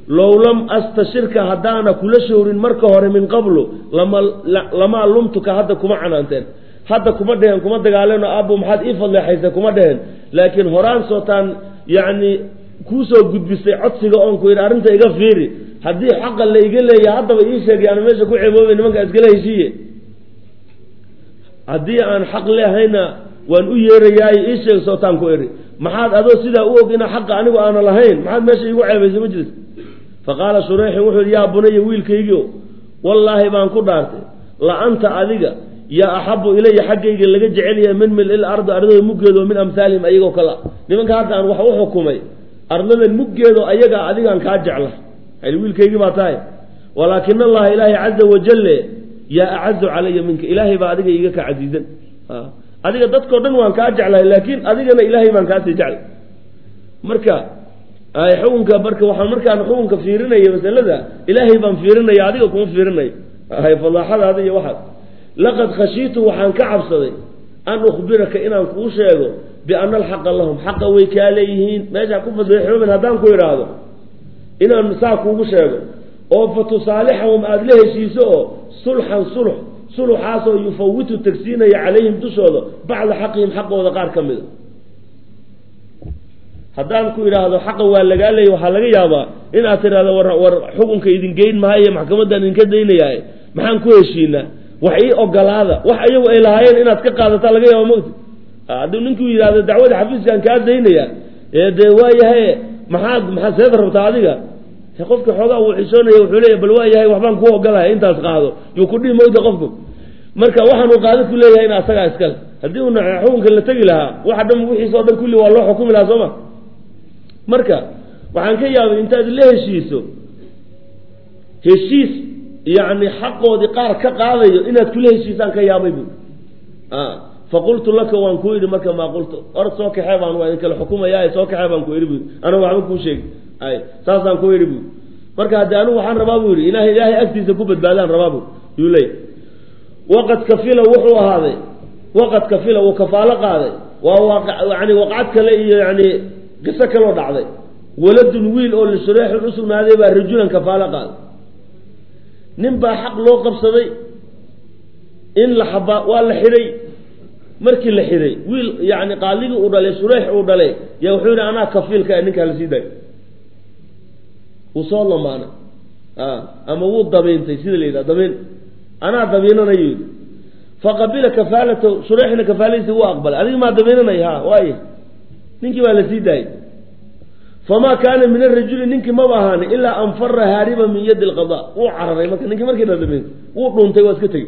low lam astashirka haddaana kula showrin marka hore min qablu lama lamaa lumtuka hadda kuma canaanteen hadda kuma dheheen kuma dagaaleno aabbo maxaad ii fadleexaysa kuma dheheen laakiin horaan sootaan yacni kuusoo gudbisay codsiga oon ku yidhi arrinta iga fiiri haddii xaqa la iga leeya haddaba ii sheegay ana meesha ku ceeboobay nimanka iskala heshiiye haddii aan xaq leehayna waan u yeerayaay ii sheeg sootaan ku idhi maxaad adoo sidaa u og inaa xaqa anigu aana lahayn maxaad meesha iigu ceebaysay ma jirta fa qaala shureyxin wuxuu yidhi yaa bunaya wiilkaygio wallaahi baan ku dhaartay la anta adiga yaa axabu ilaya xaggayga laga jecelyahay min mil-il ardi ardada muggeedo min amhaalihim ayagoo kala nimanka hadda aan wax u xukumay ardadan muggeedo ayagaa adigaan kaa jecla wiilkaygii baa tahay walaakina allaha ilaahay caza wajale yaa acazu calaya minka ilaahay baa adiga iiga ka casiizan adiga dadkao dhan waan kaa jeclahay laakiin adigana ilaahay baan kaasii jeclay marka xukunka marka waxaan markaan xukunka fiirinaya masalada ilaahay baan fiirinaya adiga kuma fiirinayo fadaaxadaada iyo waxaas laqad khashiitu waxaan ka cabsaday an ukhbiraka inaan kuu sheego biana alxaqa lahum xaqa way kaa leeyihiin meesha ku fadeexooben haddaan ku idhaahdo inaan saa kuugu sheego oo fa tusaalixahum aada la heshiiso oo sulxan sulx suluxaasoo yufawitu tagsiinaya calayhim dushooda bacda xaqihim xaqooda qaar ka mida haddaan ku idhaahdo xaqa waa lagaa leeyay waxaa laga yaabaa inaad tidhahdo war war xukunka idin geyn maayo maxkamaddaan idinka daynayaa maxaan ku heshiinaa wax ii ogolaada wax ayagu ay lahaayeen inaad ka qaadataa laga yaaba mogti hadduu ninkuu yidhahdo dacwada xafiiskaan kaa daynaya ee dee waayahay maxaad maxaad seeda rabtaa adiga qofka xoogaa uu xisoonaya wuxuu leeya bal waa yahay waxbaan ku ogolahay intaas qaado yuu ku dhihi mowta qofku marka waxaan uu qaado ku leeyahay in asagaa iskale haddii uuna xukunka la tegi lahaa waxa dhan wixiisa o dhan kulli waa loo xukumi lahaa sooma marka waxaan ka yaabay intaad la heshiiso heshiis yacni xaqoodii qaar ka qaadayo inaad kula heshiisaan ka yaabay bu faqultu laka waan ku idhi marka maa qultu or soo kaxee baan waa idin kala xukumaya soo kaxee baan ku idhi bu anagu waxba kuu sheegi ay saasaan ku idhi bu marka haddii anigu waxaan rabaa bu yidhi ilahay ilaahay agtiisa ku badbaadaan rabaa bu yuu leey waqad kafila wuxuu ahaaday waqad kafila uu kafaalo qaaday waa waa yani waqcad kale iyo yani qiso kaloo dhacday waladun wiil oo lishureexun u sugnaaday baa rajulan kafaalo qaaday nin baa xaq loo qabsaday in la xabaa waa la xidhay markii la xidhay wiil yani qaaligii uu dhalay shureex uu dhalay yaa wuxuu yihi anaa kafiilka ninkaa la sii daay wuu soo lamaana ama wuu dabiintay sida la yidhaha dabiin anaa dabiinanayo yidhi faqabila kafaalatahu shureexna kafaaladiisa wuu aqbalay adiga maa dabiinanay ha waay ninkii baa la sii daayay famaa kaana min arajuli ninkii maba ahaani ilaa an fara haariba min yadi lqada wuu cararay marka ninkii markii la dabiintay wuu dhuuntay waa iska tegey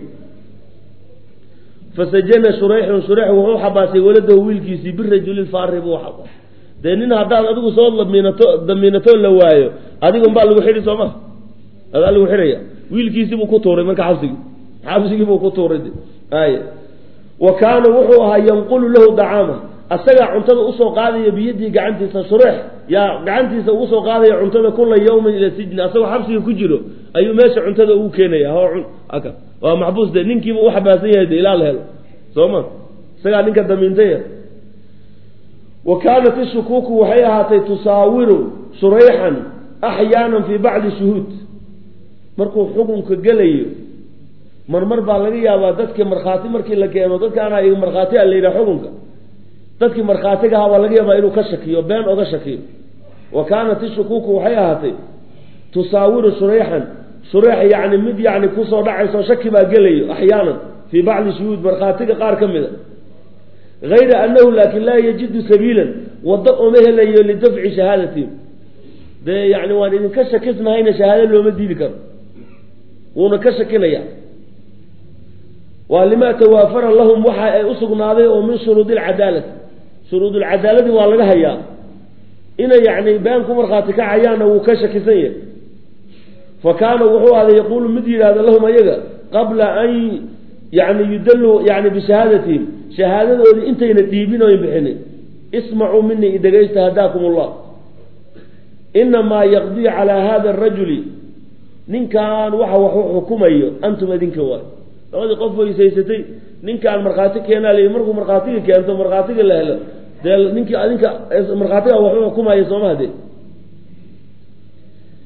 fasajana shureyxun shureex wuxuu xabaasay waladahu wiilkiisii birajuli faari buu xabaasay dee nin haddaad adigu soo damiinato damiinato la waayo adiga unbaa lagu xidhi soo ma adaa lagu xidhaya wiilkiisii buu ku tuuray marka xabsigii xabsigii buu ku tuuray ay wa kaana wuxuu ahaa yanqulu lahu dacaama asagaa cuntada usoo qaadaya biyadii gacantiisa shureex yaa gacantiisa ugu soo qaadaya cuntada kula yawmin ila sijni asagoo xabsiga ku jiro ayuu meesha cuntada ugu keenaya ho aka waa maxbuus de ninkiiba u xabaasan yahay de ilaa la helo soo ma isagaa ninka damiintaya wa kaanat ishukuuku waxay ahaatay tusaawiru shurayxan axyaanan fii bacdi shuhuud markuu xukunka gelayo marmar baa laga yaabaa dadka markhaati markii la keeno dadkaana markhaati a la yidhaha xukunka dadkii markhaatiga ahaa baa laga yaabaa inuu ka shakiyo been oga shakiyo wa kaanat ishukuuku waxay ahaatay tusaawiru shurayxan shureex yacni mid yacni kusoo dhacayso shaki baa gelayo axyaanan fii bacdi shuhuud markhaatiga qaar ka mid a hayra anahu laakin laa yajidu sabiilan waddo uma helayo lidafci shahaadatihim dee yani waan idinka shakisnahayna shahaado looma diidi karo wuuna ka shakinaya waa limaa tawaafara lahum waxa ay usugnaaday oo min shuruudi alcadaalati shuruudulcadaaladi waa laga hayaa inay yani been ku markhaati kacayaanna wuu ka shakisan yahay fa kaana wuxuu ahday yaquulu mid yidhahda lahum ayaga qabla an yani yudalluu yani bishahaadatihim shahaadadoodii intayna dhiibin oyn bixinin ismacuu minii idhegaysta hadaakum ullah inamaa yaqdii calaa hada arajuli ninkan waxa wax u xukumayo antum adinka waay labadii qof weysaysatay ninkaan markhaati keenaa layi markuu markhaatiga keento markhaatiga la helo dee ninkii adinka markhaatiga wax u xukumaya sooma hade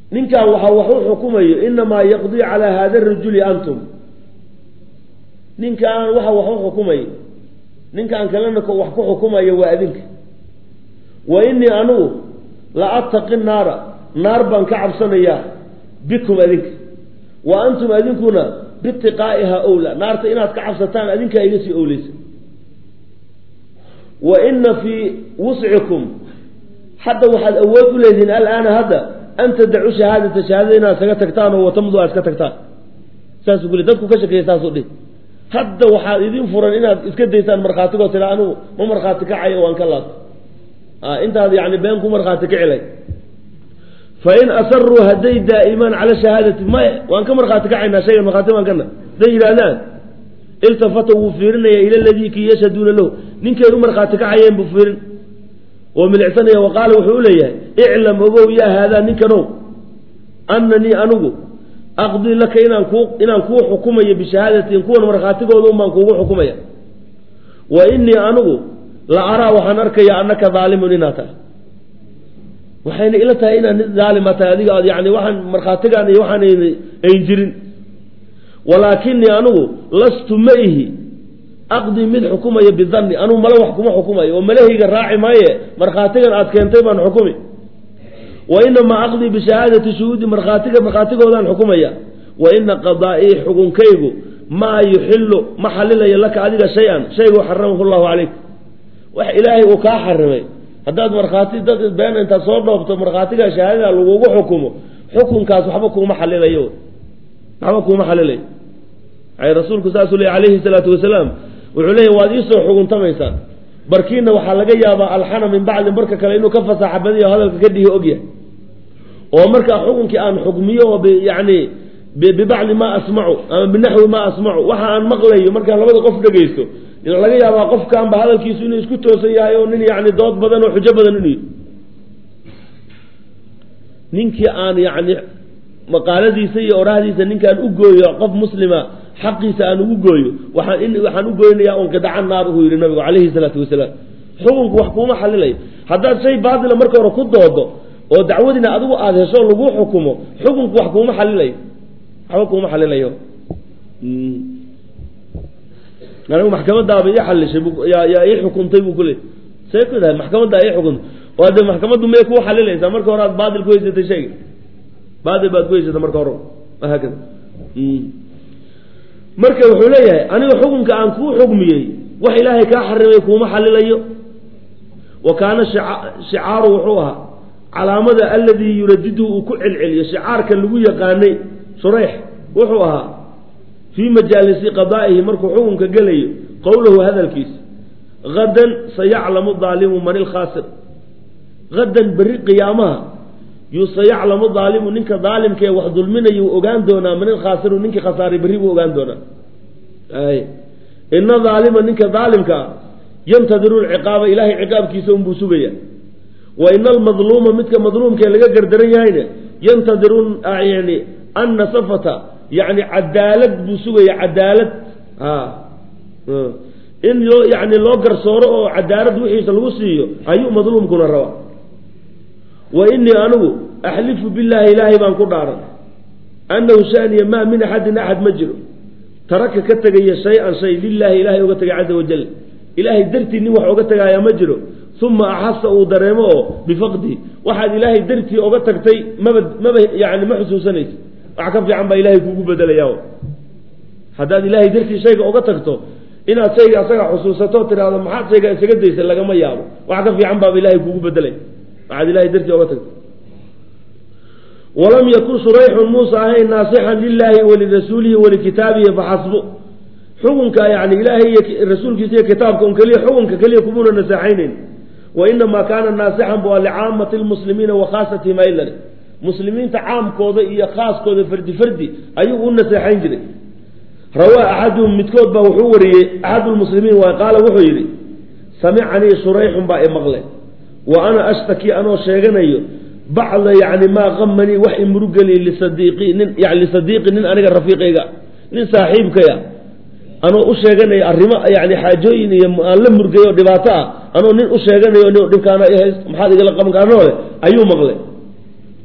ninkan waxa wax u xukumayo inamaa yaqdii calaa hada rajuli antum ninkaan waxa wax u xukumayo ninkaan kalena wax ku xukumayo waa adinka wa inii anigu la attaqi naara naar baan ka cabsanayaa bikum adinka wa antum adinkuna biitiqaa'iha owla naarta inaad ka cabsataan adinkaa iga sii owleysa wa ina fii wuscikum hadda waxaad awood u leedihiin alaana hadda an tadacu shahaadata shahaadada inaad isaga tagtaan oo watamdu aad iska tagtaan saasuu kule dadku ka shakeeya saasuu dhihi hadda waxaad idin furan inaad iska daysaan markhaatigoo tira anigu ma markhaati kacayo waan ka laabta intaad yani been ku markhaati kacilay fain asaruu hadday daa'imaan cala shahaadati maya waan ka markhaati kacaynaa shaygan markhaati baan kana hadday yidhaahdaan iltafata wuu fiirinaya ila ladii kii yashhaduuna lahu ninkay u markhaati kacayeen buu fiirin oo milicsanaya wa qaala wuxuu u leeyahay iclam ogow yaa haadaa ninkanow ananii anigu aqdii laka inaan kuu inaan kuu xukumayo bishahaadatin kuwan markhaatigooda un baan kuugu xukumaya wa inii anigu la araa waxaan arkaya annaka daalimun inaad tahay waxayna ila tahay inaad nin daalima tahay adiga aad yani waxaan markhaatigaan iyo waxaan ayn jirin walaakinii anigu lastu ma ihi aqdii mid xukumaya bidanni anugu male wax kuma xukumayo oo malahayga raaci maaye markhaatigan aad keentay baan xukumi wa inamaa aqdii bishahaadati shuhuudi markhaatiga markhaatigoodaan xukumaya wa ina qadaa'ii xukunkaygu maa yuxilu ma xalilayo laka adiga shay-an shayguu xaramahu llahu calayk wax ilaahay uu kaa xarimay haddaad markhaati dad been intaad soo dhoobto markhaatiga shahaadada lagugu xukumo xukunkaas waxba kuuma xalilayo waxba kuuma xalilayo rasuulku saasuu ley alayhi salaatu wasalaam wuxuu leeya waad iisoo xuguntamaysaan barkiina waxaa laga yaabaa alxana min bacdin barka kale inuu ka fasaaxa badiyo hadalka ka dhihi ogyahay oo markaa xukunkii aan xukmiyo oo yani bibacdi maa asmacu ama binaxwi maa asmacu waxa aan maqlayo markaan labada qof dhegaysto laga yaabaa qofkaanba hadalkiisu inuu isku toosan yahay oo nin yani dood badan oo xujo badan inuu ninkii aan yani maqaaladiisa iyo orahdiisa ninkaan u gooyo qof muslima xaqiisa aan ugu gooyo waxaan waxaan u goynayaa un qadaca naar uu yihi nabigu calayhi salaatu wasalaam xukunku wax kuuma xalilayo haddaad shay baatila marka hore ku doodo oo dacwadiina adigu aada hesho lagu xukumo xukunku wax kuuma xalilayo waxba kuuma xalilayo anigu maxkamadaaba ii xalishay yaa ii xukuntay buu kule see ku dahay maxkamaddaa ii xukuntay oo de maxkamaddu may kuu xalilaysaa marka hore aad baatil ku haysatay shayga baatil baad ku haysatay marka hore haakada marka wuxuu leeyahay aniga xukunka aan kuu xugmiyey wax ilaahay kaa xarimay kuuma xalilayo wa kaana shicaaru wuxuu ahaa calaamada aladii yuradidu uu ku celceliyo shicaarka lagu yaqaanay shureyx wuxuu ahaa fii majaalisi qadaa'ihi markuu xukunka gelayo qowlahu hadalkiisa hadan sayaclamu daalimu man ilkhaasir hadan berri qiyaamaha yuu sayaclamu daalimu ninka daalimkaee wax dulminayo uu ogaan doonaa man ilkhaasiru ninkii khasaaray berri buu ogaan doonaa ina daalima ninka daalimka ah yantadiru lciqaaba ilaahay ciqaabkiisa unbuu sugaya wa ina almadluuma midka madluumkae laga gardaran yahayna yantadiru yani annasafata yani cadaalad buu sugaya cadaalad in loo yani loo garsooro oo cadaalad wixiisa lagu siiyo ayuu madluumkuna rabaa wa inii anigu axlifu billaahi ilaahay baan ku dhaaran annahu shaniya maa min axadin axad ma jiro taraka ka tegaya shay-an shay lilaahi ilahay oga tegay caza wajal ilaahay dartii nin wax oga tegaayaa ma jiro uma axasa uu dareemo oo bifaqdihi waxaad ilaahay dartii oga tagtay maba maba yani ma xusuusanaysa wax ka fiican baa ilahay kuugu bedelaya haddaad ilaahay dartii shayga oga tagto inaad shayga asaga xusuusato tiraahdo maxaad shayga isaga daysa lagama yaabo wax ka fiican baaba ilahay kuugu bedelay waxaad ilahay dartii oga tagto walam yakun shurayxun muusa ahayn naasixan lilaahi walirasuulihi walikitaabihi faxasbu xukunka yani ilaahay iyo rasuulkiisa iyo kitaabka un keliya xukunka keliya kumuna naseexaynayn wa inamaa kaana naasixan bu licaamati lmuslimiina wa khaasatihim aylan muslimiinta caamkooda iyo khaaskooda fardi fardi ayuu u naseexayn jiray rawaa axaduhum midkood baa wuxuu wariyey axadu lmuslimiin waay qaala wuxuu yidhi samicanii shurayxun baa imaqle wa ana ashtaki anoo sheeganayo bacda yani maa qamanii wax imurugeliy lisadiiqi nin yani lisadiiqi nin aniga rafiiqayga nin saaxiibkaya anoo u sheeganayo arrimo yani xaajooyin iyo aan la murgayo dhibaato ah anoo nin u sheeganayo nin dhibkaana ihays maxaad igala qaban kaanoo leh ayuu maqlay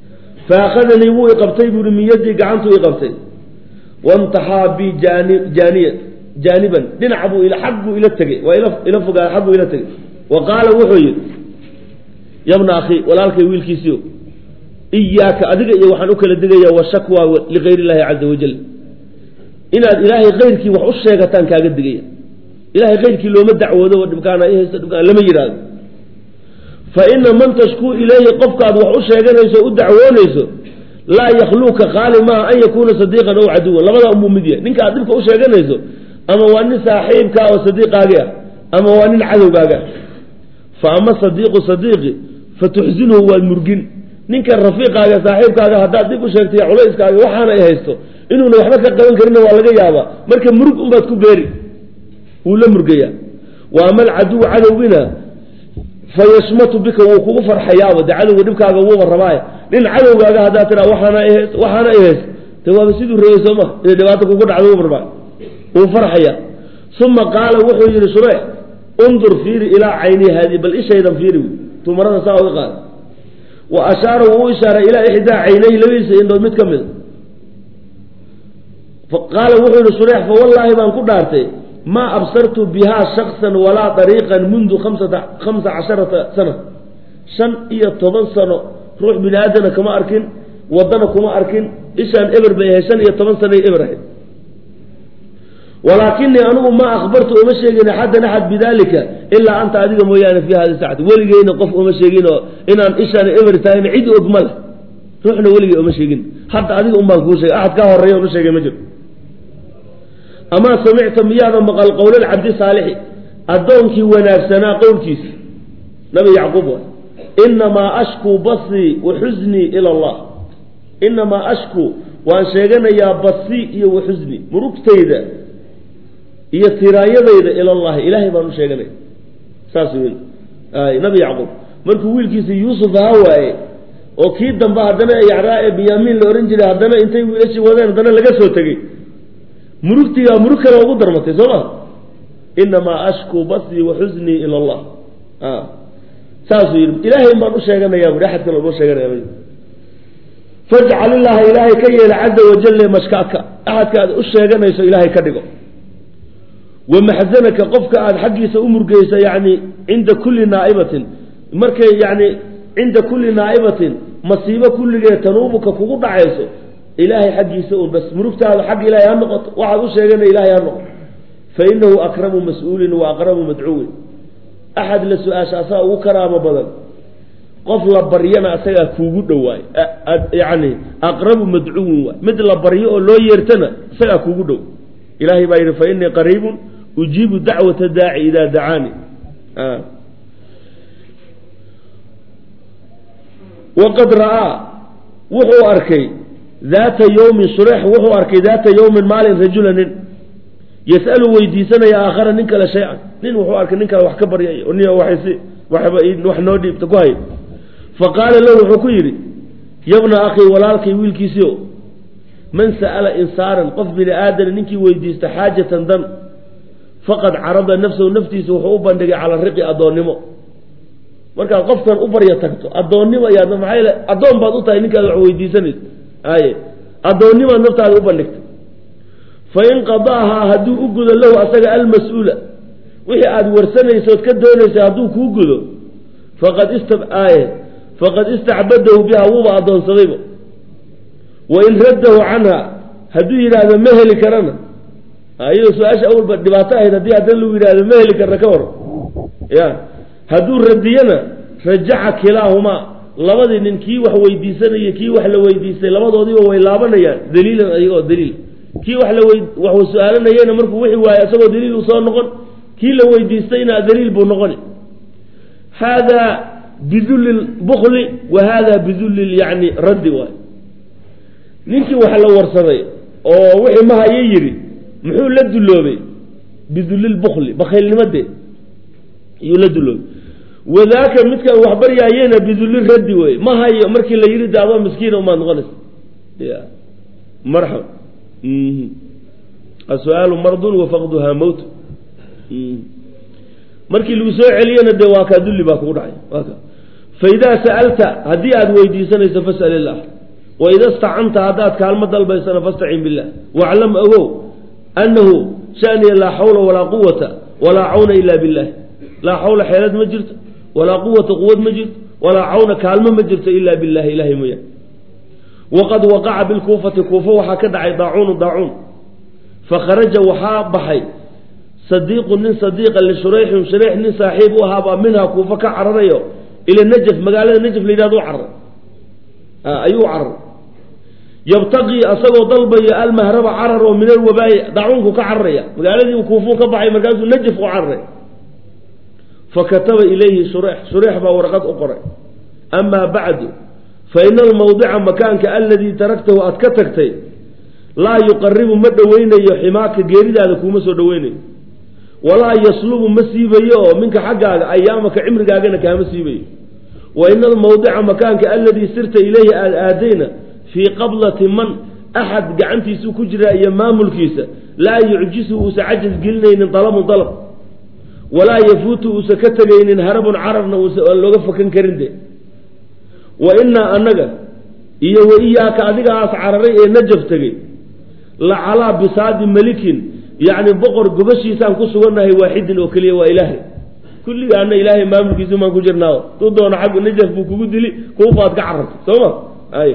faakhadanii wuu iqabtay buuhi min yaddii gacantuu iqabtay wantaxaa bi jaani jaaniya jaaniban dhinac buu ila xag buu ila tegey waa ila ila fogaa xag buu ila tegey wa qaala wuxuu yidhi yabna akhi walaalkay wiilkiisiio iyaaka adiga iyo waxaan u kala digayaa washakwa ligayr illaahi caza wajal inaad ilaahay kayrkii wax u sheegataan kaaga digaya ilahay kayrkii looma dacwoodo oo dhibkaana i haysto dhibkaan lama yidhaahdo fa ina man tashkuu ilayhi qofkaad wax u sheeganayso o u dacwoonayso laa yakhluuka qaali maaha an yakuuna sadiiqan ow caduwan labadaa unbuu mid yahay ninka aad dhibka u sheeganayso ama waa nin saaxiibkaa oo sadiiqaagi ah ama waa nin cadowgaaga ah fa ama sadiiqu sadiiqi fa tuxsinhu waad murgin ninkan rafiiqaaga saaxiibkaaga haddaad dib u sheegtay culayskaaga waxaana ay haysto inuuna waxba ka qaban karinna waa laga yaabaa marka murug unbaad ku beeri wuu la murgayaa wa ama alcaduw cadowgina fa yashmatu bika wuu kugu farxayaaba de cadowga dhibkaaga wuuba rabaaye nin cadowgaaga haddaad tiraa waxaana ihayst waxaana i hayst de waaba siduu reeyey soo ma inay dhibaato kugu dhacdo wuuba rabaa wuu farxaya uma qaala wuxuu yihi shureyx undur fiiri ilaa cayni haadi bal ishaydan fiiri tumarada saa uga qaada wa ashaara wuu u ishaaray ilaa ixdaa caynayhi labadiisa indhood mid ka mida qaala wuxuu yihi shureyx fa wallaahi baan ku dhaartay maa absartu bihaa shaksan walaa dariiqan mundu amsata khamsa casharata sana shan iyo toban sano ruux bini aadana kama arkin wadana kuma arkin ishaan eber bay ahayd shan iyo toban sanay eber ahayd walaakinii anugu maa akhbartu uma sheegin axadan axad bidalika ilaa anta adiga mooyaane fi hadi sacati weligeyna qof uma sheegin oo inaan ishaan eber tahayna cid og ma leh ruuxna weligey uma sheegin hadda adiga un baan kuu sheegay axad kaa horeeya on u sheegay ma jiro amaa samicta miyaada maqal qowlalcabdi saalixi addoonkii wanaagsanaa qowlkiisa nabi yacquub waay inamaa ashkuu basrii wa xusnii ila allah inamaa ashkuu waan sheeganayaa basri iyo wa xusni murugtayda iyo tiraanyadayda ila allahi ilaahay baan u sheeganaya saas wey ay nabi yacquub markuu wiilkiisa yuusuf ahaa waaye oo kii dambe haddana yacraa ee binyaamiin la ohan jiray haddana intay wiilashii wadeen haddana laga soo tegey murugtigaa murug kale ugu darmatay soo ma inamaa ashkuu basrii wa xusnii ila allah saasuu yidhi ilaahay baan u sheeganayaa bui axad kale uma sheeganaya fajcal illaaha ilaahay ka yeela caza wajale mashkaaka axadka aad u sheeganayso ilaahay ka dhigo wa maxzanaka qofka aada xaggiisa u murgeysa yani cinda kulli naa'ibatin markay yani cinda kulli naa'ibatin masiibo kulligeed tanuubuka kugu dhacayso ilaahay xaggiisa un bas murugtaada xag ilaahay ha noqoto waxaad u sheegana ilaahay ha noqoto fa inahu akramu mas-uulin wa aqrabu madcuwin axad la su-aasha asaga ugu karaamo badan qof la baryana asagaa kuugu dhowaay yani aqrabu madcuwin waay mid la baryo oo loo yeertana isagaa kuugu dhow ilaahay baa yidhi fa inii qariibun ujiibu dacwata daaci idaa dacaani waqad ra'aa wuxuu arkay daata yowmin shureex wuxuu arkay daata yowmin maalin rajula nin yas'alu weydiisanaya aakhara nin kale shay-an nin wuxuu arkay nin kale wax ka baryay ni waxaysi waxba wax noo dhiibta ku hay fa qaala lahu wuxuu ku yidhi yabna akhii walaalkay wiilkiisiio man sa'ala insaanan qof bini aadana ninkii weydiista xaajatan dan faqad carada nafsahu naftiisa wuxuu u bandhigay cala riqi addoonnimo markaad qofkan u barya tagto addoonnimo ayaad maxaa yele addoon baad u tahay ninkaad wax weydiisanayso aye addoonnimaad naftaada u bandhigtay fa in qadaahaa hadduu u gudo lahu asaga almas-uula wixii aada warsanaysood ka doonaysay hadduu kuu gudo faqad ista aaye faqad istacbadahu biha wuuba addoonsadayba wa in raddahu canha hadduu yidhaahdo ma heli karana iyadoo su-aasha awalba dhibaato ahayd haddii haddana lagu yidhahdo ma heli karna ka war ya hadduu radiyana rajaca kilaahumaa labadii nin kii wax weydiisanaya kii wax la weydiistay labadoodiiba way laabanayaan daliilan ayagoo daliil kii wax law wax su-aalanayena markuu wixi waayo isagoo daliil uu soo noqon kii la weydiistayna daliil buu noqoni hada bidulli bukli wa hada bidulli yani raddi waay ninkii wax la warsaday oo wixii mahayo yidhi muxuu la duloobay bidulilbukli bakhaylnimadee iyuu la duloobay wadaaka midkaan wax baryaayena bidulli raddi wey ma hayo markii la yidhi de adoo miskiina umaad noqonaysa ya marxaba asu-aalu mardun wa faqduhaa mowt markii lagu soo celiyena dee waa kaa dulli baa kugu dhacay waa ka fa idaa sa'alta haddii aada weydiisanayso fas'al illah waida stacanta haddaad kaalmo dalbaysana fastacin billah waclam ogow annahu shaniya laa xawla walaa quwata walaa cawna ila billahi laa xawla xeelad ma jirto walaa quwata quwad ma jirto walaa cawna kaalmo ma jirto ila billahi ilahay mooya waqad waqaca bilkuufati kuufa waxaa ka dhacay daacuunu daacuun fakharaja waxaa baxay sadiiqu nin sadiiqa lishurayxin shurayx nin saaxiib u ahaabaa minhaa kuufa ka cararayo ila najaf magaalada najaf la yidhahdo carar ayuu carar yabtaqii asagoo dalbaya almahraba carar oo min alwabaayi daacuunku ka cararaya magaaladii kuufuu ka baxay markaasuu najaf u cararay fakataba ilayhi shureyx shureyx baa warqad u qoray amaa bacdu fa ina almawdica makaanka aladii taraktahu aad ka tagtay laa yuqaribu ma dhoweynayo ximaaka geeridaada kuuma soo dhoweynayo walaa yaslubu ma siibayo oo minka xaggaaga ayaamaka cimrigaagana kaama siibayo wa ina almawdica makaanka aladii sirta ilayhi aada aadayna fii qablati man axad gacantiisuu ku jiraa iyo maamulkiisa laa yucjisu uusa cajaz gelinaynin dalabun dalab walaa yafuutu uusa ka tegaynin harabun carabna uusa aan looga fakan karin de wa inaa annaga iyo wa iyaaka adigaas cararay ee najaf tegey la calaa bisaadi melikin yacni boqor gobashiisaan ku sugannahay waaxidin oo keliya waa ilaahay kulligaana ilaahay maamulkiisu maan ku jirnaa tuu doona xaggu najaf buu kugu dili kuufaad ka carartay soo ma ay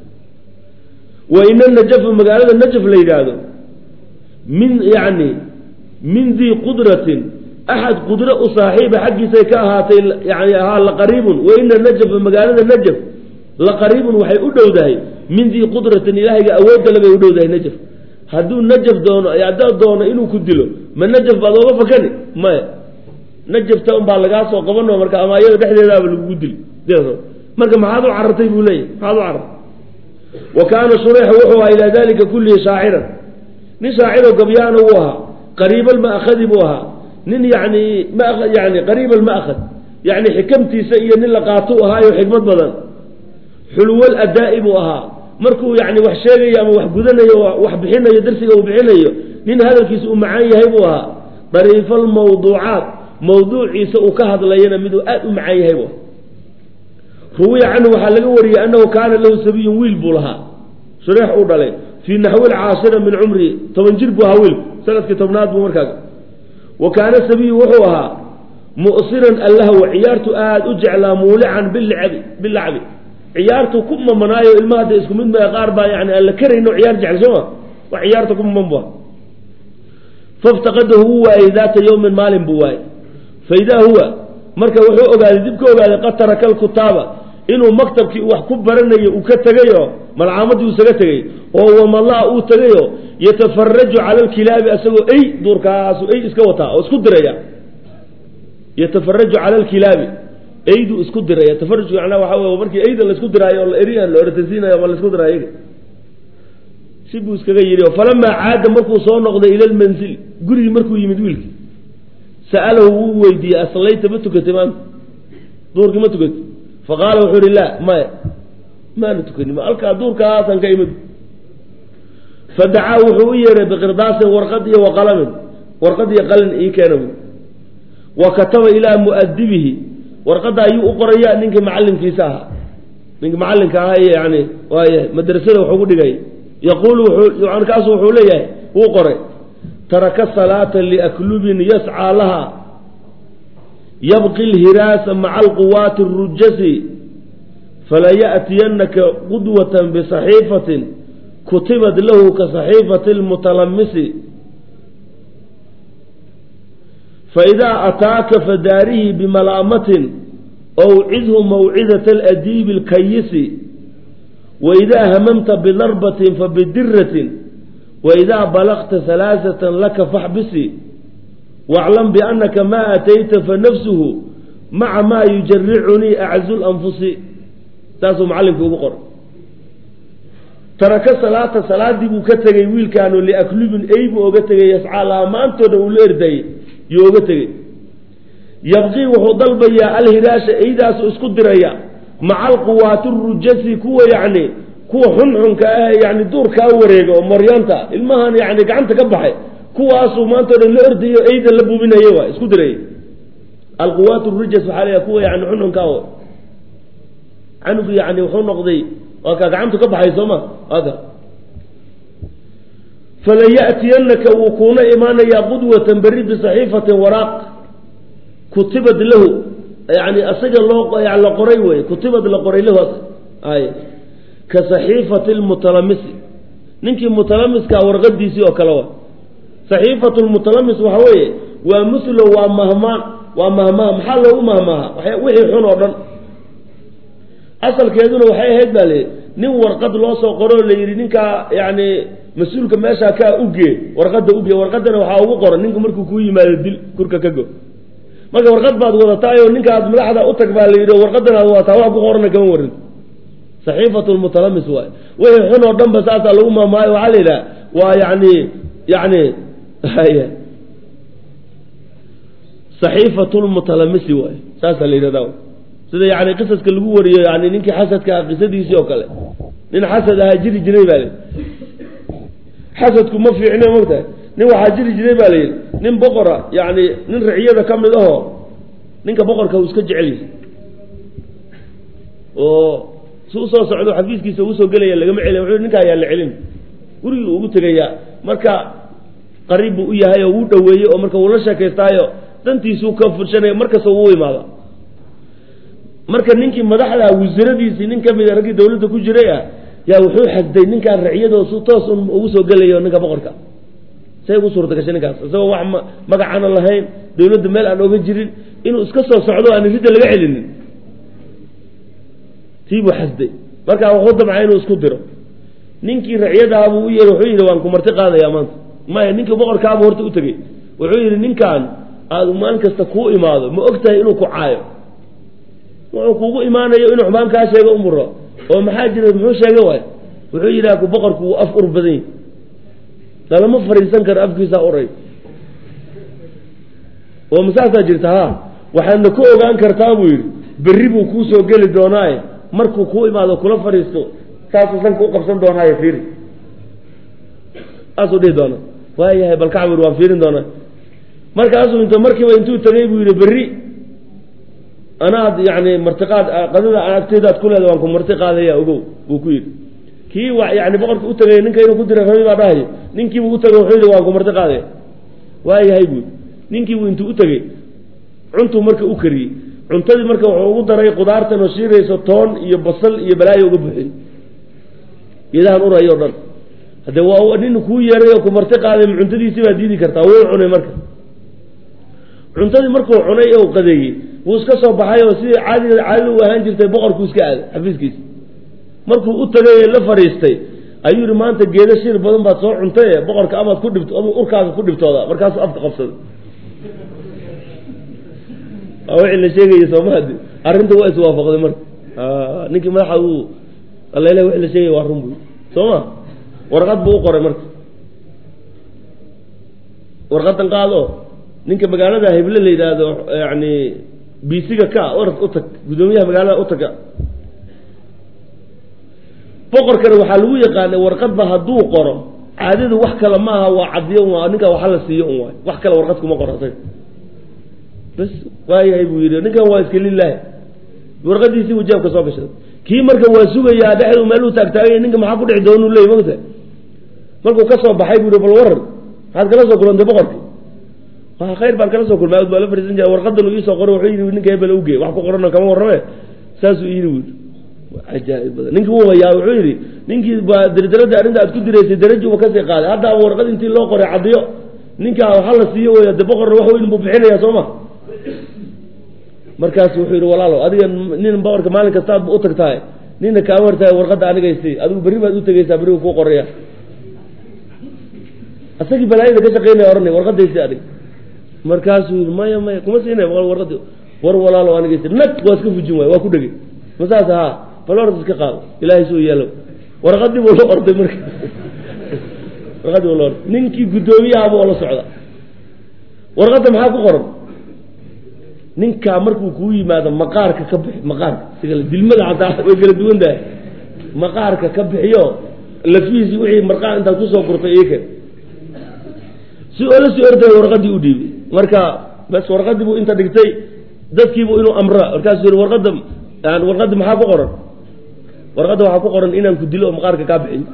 wa ina najafa magaalada najaf la yidhaahdo min yacni min dii qudratin axad qudro u saaxiiba xaggiisay ka ahaatay yani ahaa laqariibun wa ina najafa magaalada najaf laqariibun waxay u dhowdahay min dii qudratin ilaahayga awoodale bay u dhowdahay najaf hadduu najaf doono haddaad doono inuu ku dilo ma najaf baad ooga fakani maya najafta un baa lagaa soo qabano marka ama iyada dhexdeedaaba lagugu dili marka maxaad u carartay buu leeyahy maxaad u carartay wa kaana shureyx wuxuu ahaa ilaa dalika kullihi shaaciran nin shaaciroo gabyaana uu ahaa qariib alma'khadi buu ahaa nin yani ma yani qariib alma'khad yani xikamtiisa iyo nin la qaato ahaayo xikmad badan xulwal adaa'i buu ahaa markuu yani wax sheegayo ama wax gudanayo wax bixinayo darsiga uu bixinayo nin hadalkiisa uu macaan yahay buu ahaa dariifa almawduucaat mawduuciisa uu ka hadlayana miduu aad u macaan yahay buu ruwiya canhu waxaa laga wariyey annahu kaana lahu sabiyun wiil buu lahaa shureex uu dhalay fii naxwi lcaashira min cumrihi toban jir buu ahaa wiilku sanadkii tobnaad buu markaa wa kaana sabiyu wuxuu ahaa mu'siran allahwa ciyaartu aada u jeclaa muulican bilcabi bilacbi ciyaartu ku mamanaayo ilmaha hadda isku mid maa qaar baa yani aan la karayno ciyaar jecel sooma wax ciyaarta ku maman bu faftaqadahu wuu waayey daata yowmin maalin buu waayey faidaa huwa marka wuxuu ogaaday dib ka ogaaday qad taraka alkutaaba inuu maktabkii wax ku baranayo uu ka tegayo malcaamadii uu isaga tegay oo wamalaa uu tegayo yatafaraju cala alkilaabi asagoo ey duurkaasu ey iska wataa oo isku diraya yatafaraju cala alkilaabi eyduu isku diraya tafarujka macnaha waxa wey markii eyda laisku diraayo oo la eriyan la ortasiinayo ma laisku diraayo iyaga si buu iskaga yidhi falamaa caada markuu soo noqday ila lmanzil gurigii markuu yimid wiilkii sa'alahu wuu weydiiyey aslayta ma tukatay maanta duurkii ma tukatay faqaala wuxuu ihi la maya maana tukanin halkaa duurkaasan ka imid fadacaa wuxuu u yeeray biqirdaasin warqad iyo waqalamin warqad iyo qalin ii keena bu wa kataba ilaa mu'adibihi warqadda ayuu u qoraya ninkii macallimkiisa ahaa ninkii macallinka ahaa iyo yani waay madrasada wax ugu dhigay yaquulu kaasu wuxuu leeyahay wuu qoray taraka salaata liaklubin yascaa laha yabqi lhiraasa maca alquwaati arujasi falaya'tiyanaka qudwatan bisaxiifatin kutibat lahu ka saxiifati lmutalamisi faidaa ataaka fadaarihi bimalaamatin awcidhu mawcidata aladiibi alkayisi waidaa hamamta bidarbatin fabidiratin waidaa balaqta halaasatan laka faxbisi waclam biannaka maa atayta fanafsuhu maca maa yujaricunii aczu lanfusi saasuu macallinkii ugu qoray taraka salaata salaadii buu ka tegey wiilkaanu liaklubin ey buu oga tegay yascaa lahaa maantooda uu la erdayey yuu oga tegey yabqii wuxuu dalbayaa alhiraasha eydaasu isku diraya maca alquwaati rujasi kuwa yacni kuwa xunxunka ah yani duurkaa wareega oo maryaanta ilmahan yani gacanta ka baxay kuwaasuu maantao dhan la ordayo eyda la bubinaye waa isku diraya alquwaat rujas waxaa leeyahay kuwa yani xunxunkaa canugu yani wuxuu noqday waa kaa gacantu ka baxay soo ma waa ka fala ya'tiyanaka wuu kuuna imaanayaa qudwatan berri bisaxiifatin waraaq kutibad lahu yani asaga loo la qoray wey kutibad la qoray lahu ay ka saxiifati lmutalamisi ninkii mutalamiskaa warqadiisii oo kale wa saxiifatu lmutalamis waxa weeye waa mulo waa mahmaan waa mahmaha maxaa loogu mahmaaha wixii xun oo dhan asalkeeduna waxay ahayd baa layidhi nin warqad loo soo qoroo la yidhi ninkaa yani mas-uulka meeshaa kaa ugee warqadda ugee warqadana waxaa ugu qoran ninku markuu kuu yimaado dil kurka ka go marka warqad baad wadataayo ninkaad madaxda utag baa la yidhi warqadan aad wadataa wax ku qorana kama warin saxiifatu lmutalamis waay wixii xun oo dhan ba saasaa lagu mahmaayo waxaa la yidhaha waa yani yani saxiifatu lmutalamisi waay saasaa la yidhahda sida yani qisaska lagu wariyo yani ninkii xasadka ah qisadiisii oo kale nin xasad ahaa jiri jiray baa layidhi xasadku ma fiicne mogtahay nin waxaa jiri jiray baa layidhi nin boqora yani nin riciyada ka mid ahoo ninka boqorka uu iska jecel yahay oo si usoo socdo xafiiskiisa usoo gelaya lagama celiya wuxuu ninka ayaa la celin gurigii ugu tegayaa marka qariib buu u yahay oo wuu dhoweeyey oo marka wuu la sheekaystaayo dantiisuu ka furshanaya markasta uu imaada marka ninkii madaxda wasiiradiisii nin kamid a raggii dawladda ku jiray ah yaa wuxuu xasday ninkaan raciyado si toos un ugu soo gelayo ninka boqorka say ugu suurta gashay ninkaas isagoo wax magacana lahayn dawladda meel aan oga jirin inuu iska soo socdo aan ridda laga celinin tii buu xasday markaa wuxuu damcay inuu isku diro ninkii raciyadaabuu u yeehi wuxuu yidhi waan ku marti qaadayaa maanta maya ninkii boqorkaabuu horta u tegey wuxuu yidhi ninkaan aada maalin kasta kuu imaado ma og tahay inuu ku caayo wuxuu kuugu imaanayo inuu xumaan kaa sheego umuro oo maxaa jira muxuu sheega waay wuxuu yidhaha ku boqorku wuu af ur badan yahy lalama fariisan karo afkiisaa uray oo masaasaa jirta ha waxaadna ku ogaan kartaa buu yidhi berri buu kuu soo geli doonaaye markuu kuu imaado kula fadhiisto saasuu sanka u qabsan doonaaye fiiri saasuu dhihi doona waayahay bal kacbur waan fiirin doonaa markaasuu int markiiba intuu tegay buu yidhi berri anaad yani martiqaad qadada agteedaad ku leeda waan ku marti qaadaya ogow buu ku yidhi kii yani boqorka u tegay ninka inuu ku dira rabi baa dhahayo ninkiibu u tegay wuxuu yidhi waan ku marti qaadaya waayahay buu ninkiibu intuu u tegey cuntuu marka u kariyey cuntadii marka wuxuu ugu daray qudaartan oo shiirayso toon iyo basal iyo balaayo uga buxiyey geedahan urayo o dhan hadde waa nin kuu yeeray oo ku marti qaaday cuntadiisii baa diidi kartaa wuu cunay marka cuntadii markuu cunay oo qadeeyey wuu iska soo baxay oo sidii caadida caadida u ahaan jirtay boqorkuu iska aaday xafiiskiisa markuu u tagay la fadhiistay ayuu yihi maanta geeda shir badan baad soo cuntay boqorka amaad ku dhibt urkaaga ku dhibtooda markaasuu afka qabsaday waa wixii la sheegaya soomahadi arrinta waa iswaafaqday marka ninkii madaxa uu alele wixii la sheegaya waa run buy soo ma warqad buu u qoray marka warqadan qaado ninka magaalada heble la yidhaahdo yani bisiga ka orad u tag guddoomiyaha magaalada u taga boqorkana waxaa lagu yaqaanay warqadba hadduu qoro caadadu wax kale maaha waa cadiyo waa ninkaa waxa la siiyo un waay wax kale warqad kuma qoro asaga bas waayahay buu yidhi ninkan waa iska lilaahi warqadiisii buu jeebka soo gashaday kii marka waa sugayaa dhexdu meeluu taagtaaganya ninka maxaa ku dhici doonuu leey mogta markuu ka soo baxay buu yihi bal waran maxaad kala soo kulantay boqorki waa khayr baan kala soo kulmay baa la fariisan jira warqadan uu iisoo qoray wuxuu yidhi ninka hebel uge wax ku qorano kama warrame saasuu yidhi buu cajaaib badan ninkii wuu hayaa wuxuu yidhi ninkii baa dardarada arrinta aad ku diraysay darajuba kasii qaaday hadda warqad intii loo qoray cadiyo ninkaa waxa la siiyo wey de boqorna wax weyn buu bixinaya soo ma markaasu wuxuu yidhi walaalo adiga nin boqorka maalin kastaad u tagtahay nina kaama hortahay warqadda anigaysi adigu berri baad u tegeysaa berrigu kuu qoraya asagii balaayada ka shaqeynaya ohanay warqadaysi adig markaasuu yidhi maya maya kuma siinay warqadi war walaalo anigaysi nag waa iska fujin waay waa ku dhegey masaas haa bal orad iska qaado ilaahay suu yeelo warqadii buu la orday marka warqadii buu la orday ninkii guddoomiyahaaba oo la socda warqadda maxaa ku qoran ninkaa markuu kuu yimaado maqaarka ka bixi maqaarka sigale dilmada hataa way kala duwan tahay maqaarka ka bixiyo lafihiisii wixii marqaar intaad kusoo gurtay iikan si oo la soo ordaya warqadii u dhiibay marka bas warqadii buu inta dhigtay dadkiibu inuu amra markaasuu yihi warqadda warqadda maxaa ku qoran warqadda waxaa ku qoran inaan ku dilo oo maqaarka kaa bixiyo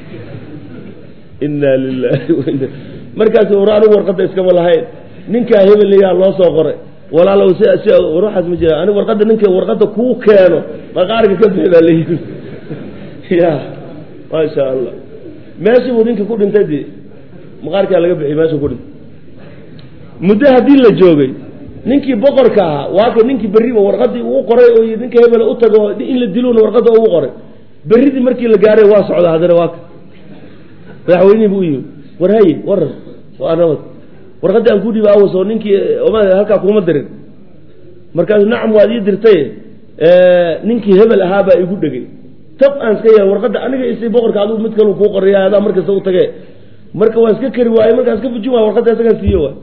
inna lilahi waina markaas war anigu warqadda iskama lahayn ninkaa hebelayaa loo soo qoray walaalow si si war waxaas ma jira anigu warqadda ninka warqadda kuu keeno maqaarka ka bixi baa layiri ya maasha allah meeshii buu ninka ku dhintay dee maqaarkaa laga bixiyay meeshuu ku dhintay muddo haddii la joogay ninkii boqorka ahaa waaka ninkii berriba warqadii uu qoray oo ninka hebela u tago in la dilona warqadda ugu qoray berridii markii la gaaray waa socda haddana waaka madaxweynihii bu u yimi war haye waran waa nabad warqaddii aan ku dhiiba awas oo ninkii halkaa kuma dirin markaasu nacam waad ii dirtay ninkii hebel ahaa baa igu dhegay tab aan iska yeela warqadda aniga isi boqorka adigu mid kalu kuu qoraya adaa markasta u tage marka waan iska kari waaye markaan iska fujin waay warqadda isagaan siiyo waay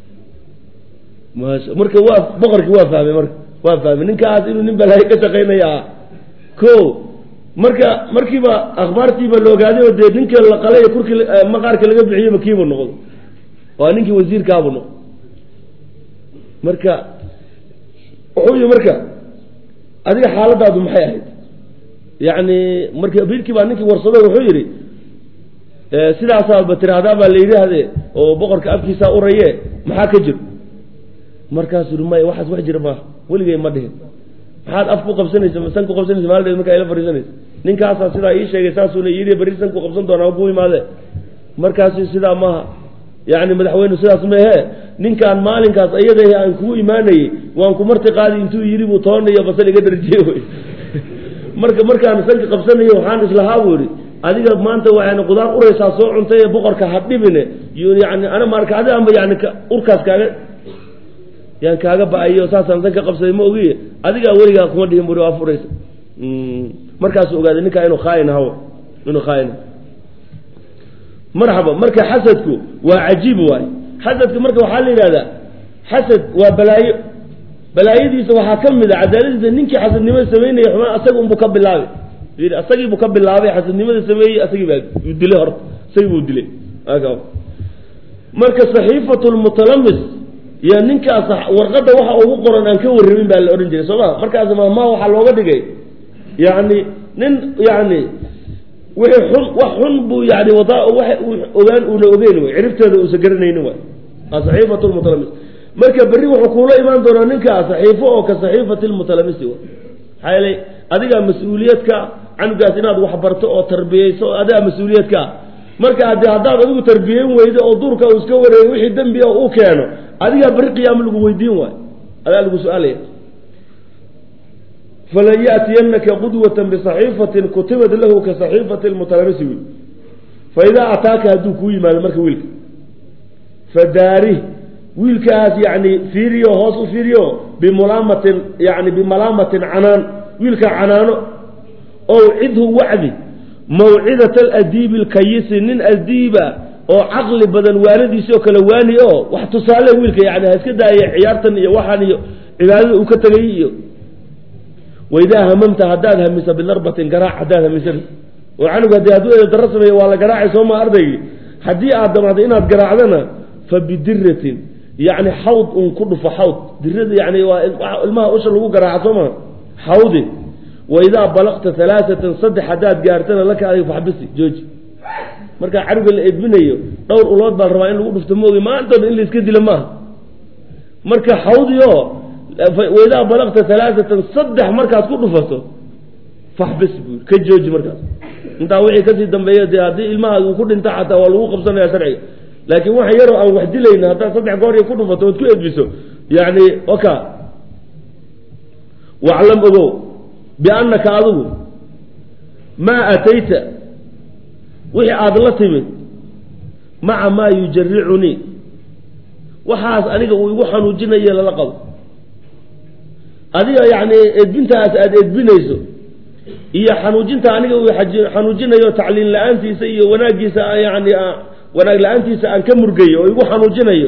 maasha marka waa boqorkii waa fahmay marka waa fahmay ninkaas inuu nin balaayo ka shaqaynaya ah ko marka markiiba akhbaartiiba la ogaaday oo dee ninka la qalay kurkii maqaarka laga bixiyeyba kiibu noqdo waa ninkii wasiirkaabu noqdo marka wuxuu yihi marka adiga xaaladaadu maxay ahayd yacni marka biilkii baa ninkii warsado wuxuu yidhi sidaasaaba tiraahdaa baa la yidhaahde oo boqorka afkiisaa uraye maxaa ka jiro markaasuu yihi maya waxaas wax jira maaha weligay ma dhihin maxaad af ku qabsanaysa san ku qabsanaysa maaldeed markaa ila fariisanaysa ninkaasaa sidaa ii sheegay saasuuna yidhi berri san ku qabsan doonaa ku imaade markaasu sidaa maaha yacni madaxweyne sidaas maehe ninkaan maalinkaas iyada aan kugu imaanayey waan ku marti qaadi intuu yidhi buu toona iyo basal iga dharjiye wy marka markaan sanka qabsanayo waxaan islahaa buu yihi adiga maanta waxayna qudaar uraysaa soo cuntay ee boqorka ha dhibine yani ana marka adi anba yani urkaas kaaga yaan kaaga ba-ayo saasaan san ka qabsaday ma ogiye adigaa weligaa kuma dhihin buri waa furaysa markaasuu ogaaday ninkaa inuu khaain haw inuu khaain marxaba marka xasadku waa cajiib waay xasadka marka waxaa la yidhahdaa xasad waa balaayo balaayadiisa waxaa ka mid a cadaaladiisa ninkii xasadnimada sameynaya xumaan asaga unbuu ka bilaabay yidhi asagiibuu ka bilaabay xasadnimada sameeyey asagii baa dilay horta isagii buu dilay marka saxiifatu lmutalamis iyo ninkaas warqadda waxa ugu qoran aan ka warramin baa la odhan jiray soo ma markaas mahmaa waxaa looga dhigay yani nin yani wixii xun wax xun buu yani wadaa waxa uu ogaan uuna ogeyn way ciribteeda uusa garanaynin waay saxiifatu lmutalamis marka berri wuxuu kuula imaan doonaa ninkaa saxiifo oo ka saxiifati lmutalamisi wa maxaa yeelay adigaa mas-uuliyadka canugaas inaad waxbarto oo tarbiyeyso oo adigaa mas-uuliyadka marka ade haddaad adigu tarbiyeyn weydo oo duurka uu iska wareego wixii dembi a u keeno adigaa berri qiyaamo lagu weydiin waayo adaa lagu su-aalaya falan yaatiyanaka qudwatan bisaxiifatin kutibat lahu ka saxiifati lmutalamisi wy faidaa ataaka hadduu kuu yimaado marka wiilka fadaarih wiilkaas yani fiiriyo hoos u fiiriyo bimulaamatin yani bimalaamatin canaan wiilka canaano ow cidhu wacdi mawcidat aladiibi lkayisi nin adiiba oo caqli badan waanadiisi oo kale waani oo wax tusaale wiilka yani ha iska daaya ciyaartan iyo waxaan iyo cibaadada uu ka tegay iyo waidaa hamamta haddaad hamisa bidarbatin garaac haddaad hamisan oo canuga hadii hadduu eeda daro sameeyo waa la garaacay sooma ardaygii haddii aad damacdo inaad garaacdana fa bidiratin yani xawd un ku dhufo xawd dirada yani waa ilmaha usha lagu garaaca soo maa xawdi waidaa balaqta alaaatan saddex haddaad gaartana laka adig faxbisi jooji markaa canuga la edminayo dhowr ulood baa rabaa in lagu dhufto maogi maantooda in la iska dilo maaha marka xawdio waidaa balaqta alaaatan saddex markaad ku dhufato faxbis buu ka jooji markaas intaa wixii kasii dambeeya dee haddii ilmaha uu ku dhinta xataa waa lagu qabsanaya sharciga laakiin waxa yaroo aan wax dilayna haddaad saddex goor iyo ku dhufato ood ku edbiso yani oka waclam ogow biannaka adigu maa atayta wixii aada la timid maca maa yujaricunii waxaas aniga uu igu xanuujinaye lala qabo adiga yani edbintaas aada edbinayso iyo xanuujinta aniga uu xanuujinayo tacliin la-aantiisa iyo wanaagiisa yani wanaag la-aantiisa aan ka murgayo oo igu xanuujinayo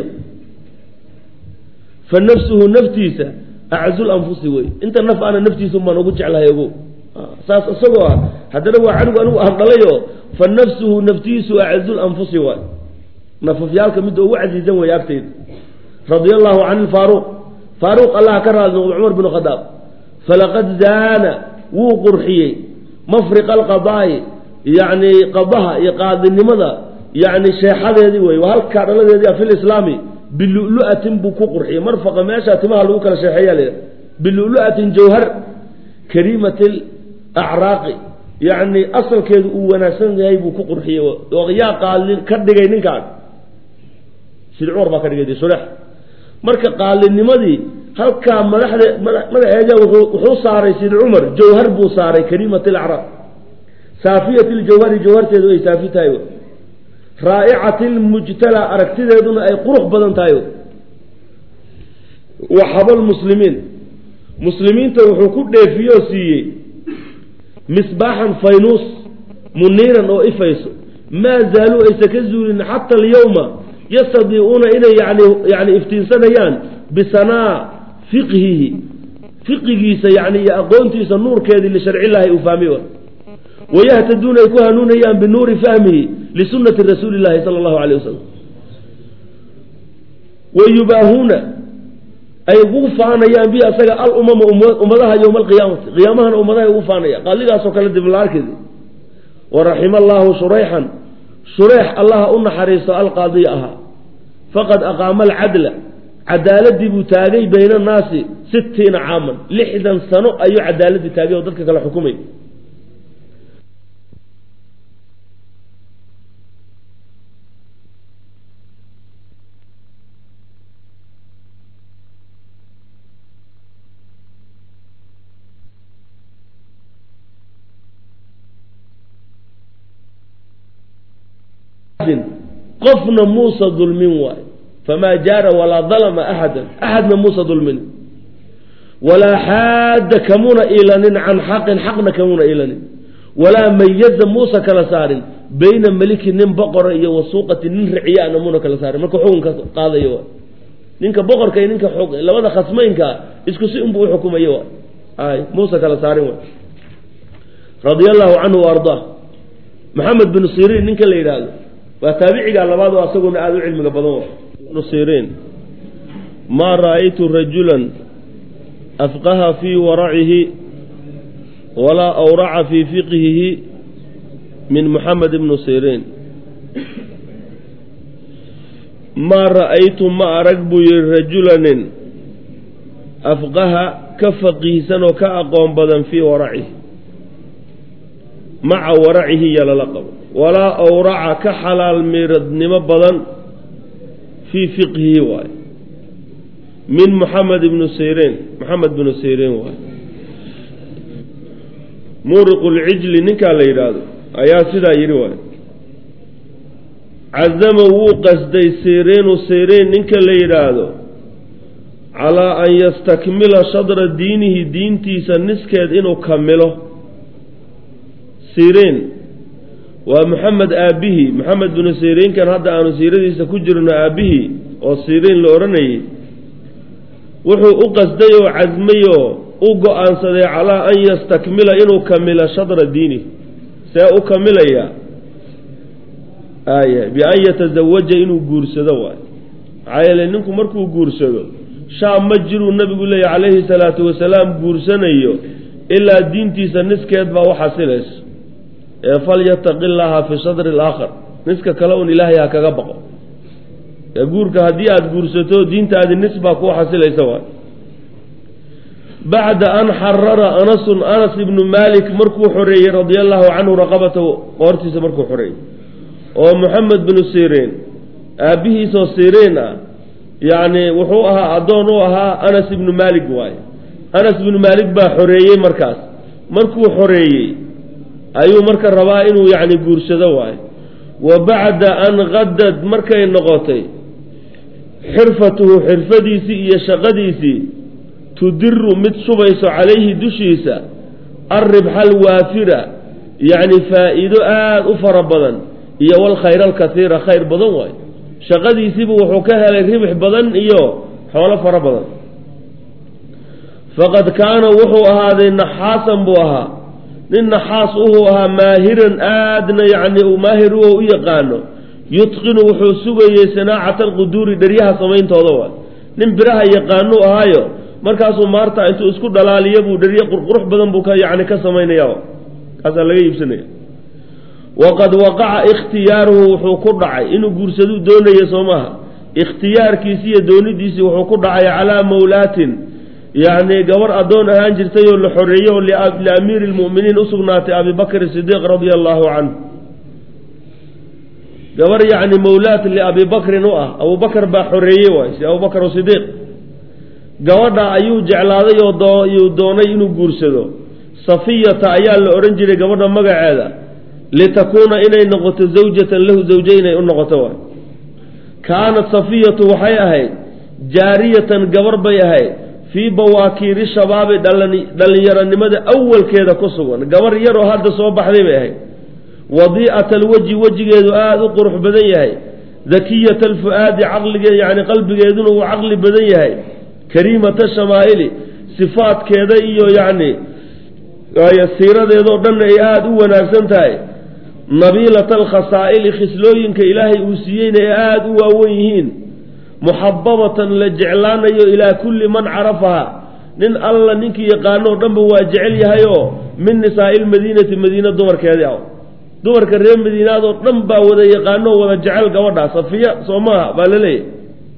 fa nafsuhu naftiisa aczul anfusi wey inta naf ana naftiisa baan ugu jeclahay ogo saas isagoo ah haddana waa canugu anigu aan dhalayo fa nafsuhu naftiisu aczul anfusi waay nafafyaalka midda ugu casiizan wey agtayda radia allahu can ilfaaruq faaruq allah ka raali noqdo cumar bin khadaab falaqad zaana wuu qurxiyey mafriqa alqadaa'i yacni qadaha iyo qaadinimada yacni sheexadeedii wey waa halkaa dhaladeedii a fi lislaami bilulu-atin buu ku qurxiyey marfaqa meesha timaha lagu kala sheexeeya la yidhaha bilulu-atin jawhar kariimati acraaqi yacni asalkeedu uu wanaagsan yahay buu ku qurxiyey oo yaa qaalin ka dhigay ninkaan sid cumar baa ka dhigay de surex marka qaalinimadii halkaa madaxde madaxeeda wuxuu saaray sid cumar jawhar buu saaray kariimati alacraaq saafiyati ljawhari jawharteedu ay saafi tahay raa'icati lmujtala aragtideeduna ay qurux badan tahay waxaba lmuslimiin muslimiinta wuxuu ku dheefiyoo siiyey misbaaxan faynuus muniiran oo ifayso maa zaaluu aysa ka zuulin xata alyawma yastadiicuuna inay yani yani iftiinsanayaan bisanaa fiqhihi fiqigiisa yani iyo aqoontiisa nuurkeedii lisharcillahi uu fahmi wayahtaduuna ay ku hanuunayaan binuuri fahmihi lisunati rasuuli llahi sala allahu alayh wasalam wayubaahuuna ay ugu faanayaan bi asaga alumama ummadaha yowma alqiyaamati qiyaamahana ummadaha ugu faanaya qaaligaasoo kale diblaarkeedi waraxima allaahu shurayxan shureex allaha u naxariisto alqaadiya ahaa faqad aqaama alcadla cadaaladii buu taagay bayna annaasi sittiina caaman lixdan sano ayuu cadaaladii taagay oo dadka kale xukumay qofna muusa dulmin waay famaa jaara walaa dalama axada axadna muusa dulmin walaa xaadda kamuna ilanin can xaqin xaqna kamuna ilanin walaa mayaza muusa kala saarin bayna meliki nin boqora iyo wasuuqati nin ricyaana muna kala saarin marka xukunka qaadayo waay ninka boqorka iyo ninka labada khasmaynka isku si unbuu uxukumayo waay ay muusa kala saarin waay radia allahu canhu wa ardaa maxamed bin siriin ninka la yidhaahdo waa taabiciga labaad oo asaguna aada u cilmiga badan ibnu siriin maa ra'aytu rajulan afqaha fii waracihi walaa awraca fii fiqhihi min muxamed ibnu siriin maa ra'aytu ma arag buu yihi rajulanin afqaha ka faqiihsan oo ka aqoon badan fii waracihi maca waracihi yalala qabo walaa awraca ka xalaal miiradnimo badan fii fiqhihi waaye min muxamed ibnu siriin moxamed bnu siriin waaye muuriqu lcijli ninkaa la yidhaahdo ayaa sidaa yidhi waaye cadama wuu qasday siriinu siriin ninka la yidhaahdo calaa an yastakmila shadra diinihi diintiisa niskeed inuu kamilo siriin waa maxamed aabbihii maxamed binu siriinkan hadda aanu siiradiisa ku jirno aabbihii oo siriin la odhanayay wuxuu u qasday oo casmay oo u go-aansaday calaa an yastakmila inuu kamilo shadra diini see u kamilayaa aaya bi-an yatazawaja inuu guursado waay maxaa yeele ninku markuu guursado shaam ma jiruu nabigu leeya calayhi salaatu wasalaam guursanayo ilaa diintiisa niskeed baa u xasilayso ee falyataqi llaaha fi shadri alaakhar niska kale un ilaahay ha kaga baqo ee guurka haddii aada guursato diintaadi nis baa kuu xasilaysa waay bacda an xarara anasun anas ibnu maalik markuu xoreeyey radia allahu canhu raqabatahu qoortiisa markuu xoreeyey oo moxamed binu siriin aabbihiisoo siriin ah yacni wuxuu ahaa addoon u ahaa anas ibnu maalik waaye anas ibnu maalik baa xoreeyey markaas markuu xoreeyey ayuu marka rabaa inuu yacni guursado waayo wa bacda an qadad markay noqotay xirfatuhu xirfadiisii iyo shaqadiisii tudiru mid shubayso calayhi dushiisa alribxa alwaafira yacni faa'iido aada u fara badan iyo walkhayr alkasiira khayr badan waayo shaqadiisiibu wuxuu ka helay ribix badan iyo xoolo fara badan faqad kaana wuxuu ahaaday naxaasan buu ahaa nin naxaas uhuu ahaa maahiran aadna yacni uu maahir u u yaqaano yutqinu wuxuu sugayey sanaacata alquduuri dheryaha samayntooda waay nin biraha yaqaanuu ahaayo markaasuu maarta intuu isku dhalaaliya buu dheryo qurqurux badan buu ka yacni ka samaynaya kaasaa laga iibsanaya waqad waqaca ikhtiyaaruhu wuxuu ku dhacay inuu guursaduu doonaya soo maaha ikhtiyaarkiisi iyo doonidiisii wuxuu ku dhacay calaa mawlaatin yacni gabar addoon ahaan jirtay oo la xoreeyey oo liamiiri lmu'miniin usugnaatay abi bakri sidiiq radia allahu canhu gabar yacni mawlaat liabi bakrin u ah abubakar baa xoreeyey waay si abubakar sidiiq gabadha ayuu jeclaaday oo yuu doonay inuu guursado safiyata ayaa la odhan jiray gabadha magaceeda litakuuna inay noqoto zawjatan lahu zawje inay u noqoto waay kaanat safiyatu waxay ahayd jaariyatan gabar bay ahayd fii bawaakiiri shabaabi dhallinyaronimada awalkeeda ku sugan gabar yaroo hadda soo baxday bay ahayd wadii'ata alweji wejigeedu aada u qurux badan yahay dakiyata alfu'aadi caqlige yani qalbigeeduna uu caqli badan yahay kariimata shamaa'ili sifaadkeeda iyo yacni siiradeedoo dhanna ay aada u wanaagsan tahay nabiilata alkhasaa'ili khislooyinka ilaahay uu siiyeyna ay aada u waawen yihiin muxababatan la jeclaanayo ilaa kulli man carafaha nin alla ninkii yaqaano o dhanba waa jecel yahay oo min nisaa'i lmadiinati madiina dumarkeedii ah dumarka reer madiinaad oo dhan baa wada yaqaano oo wada jecel gabadha safiya soo maaha baa la leeyahy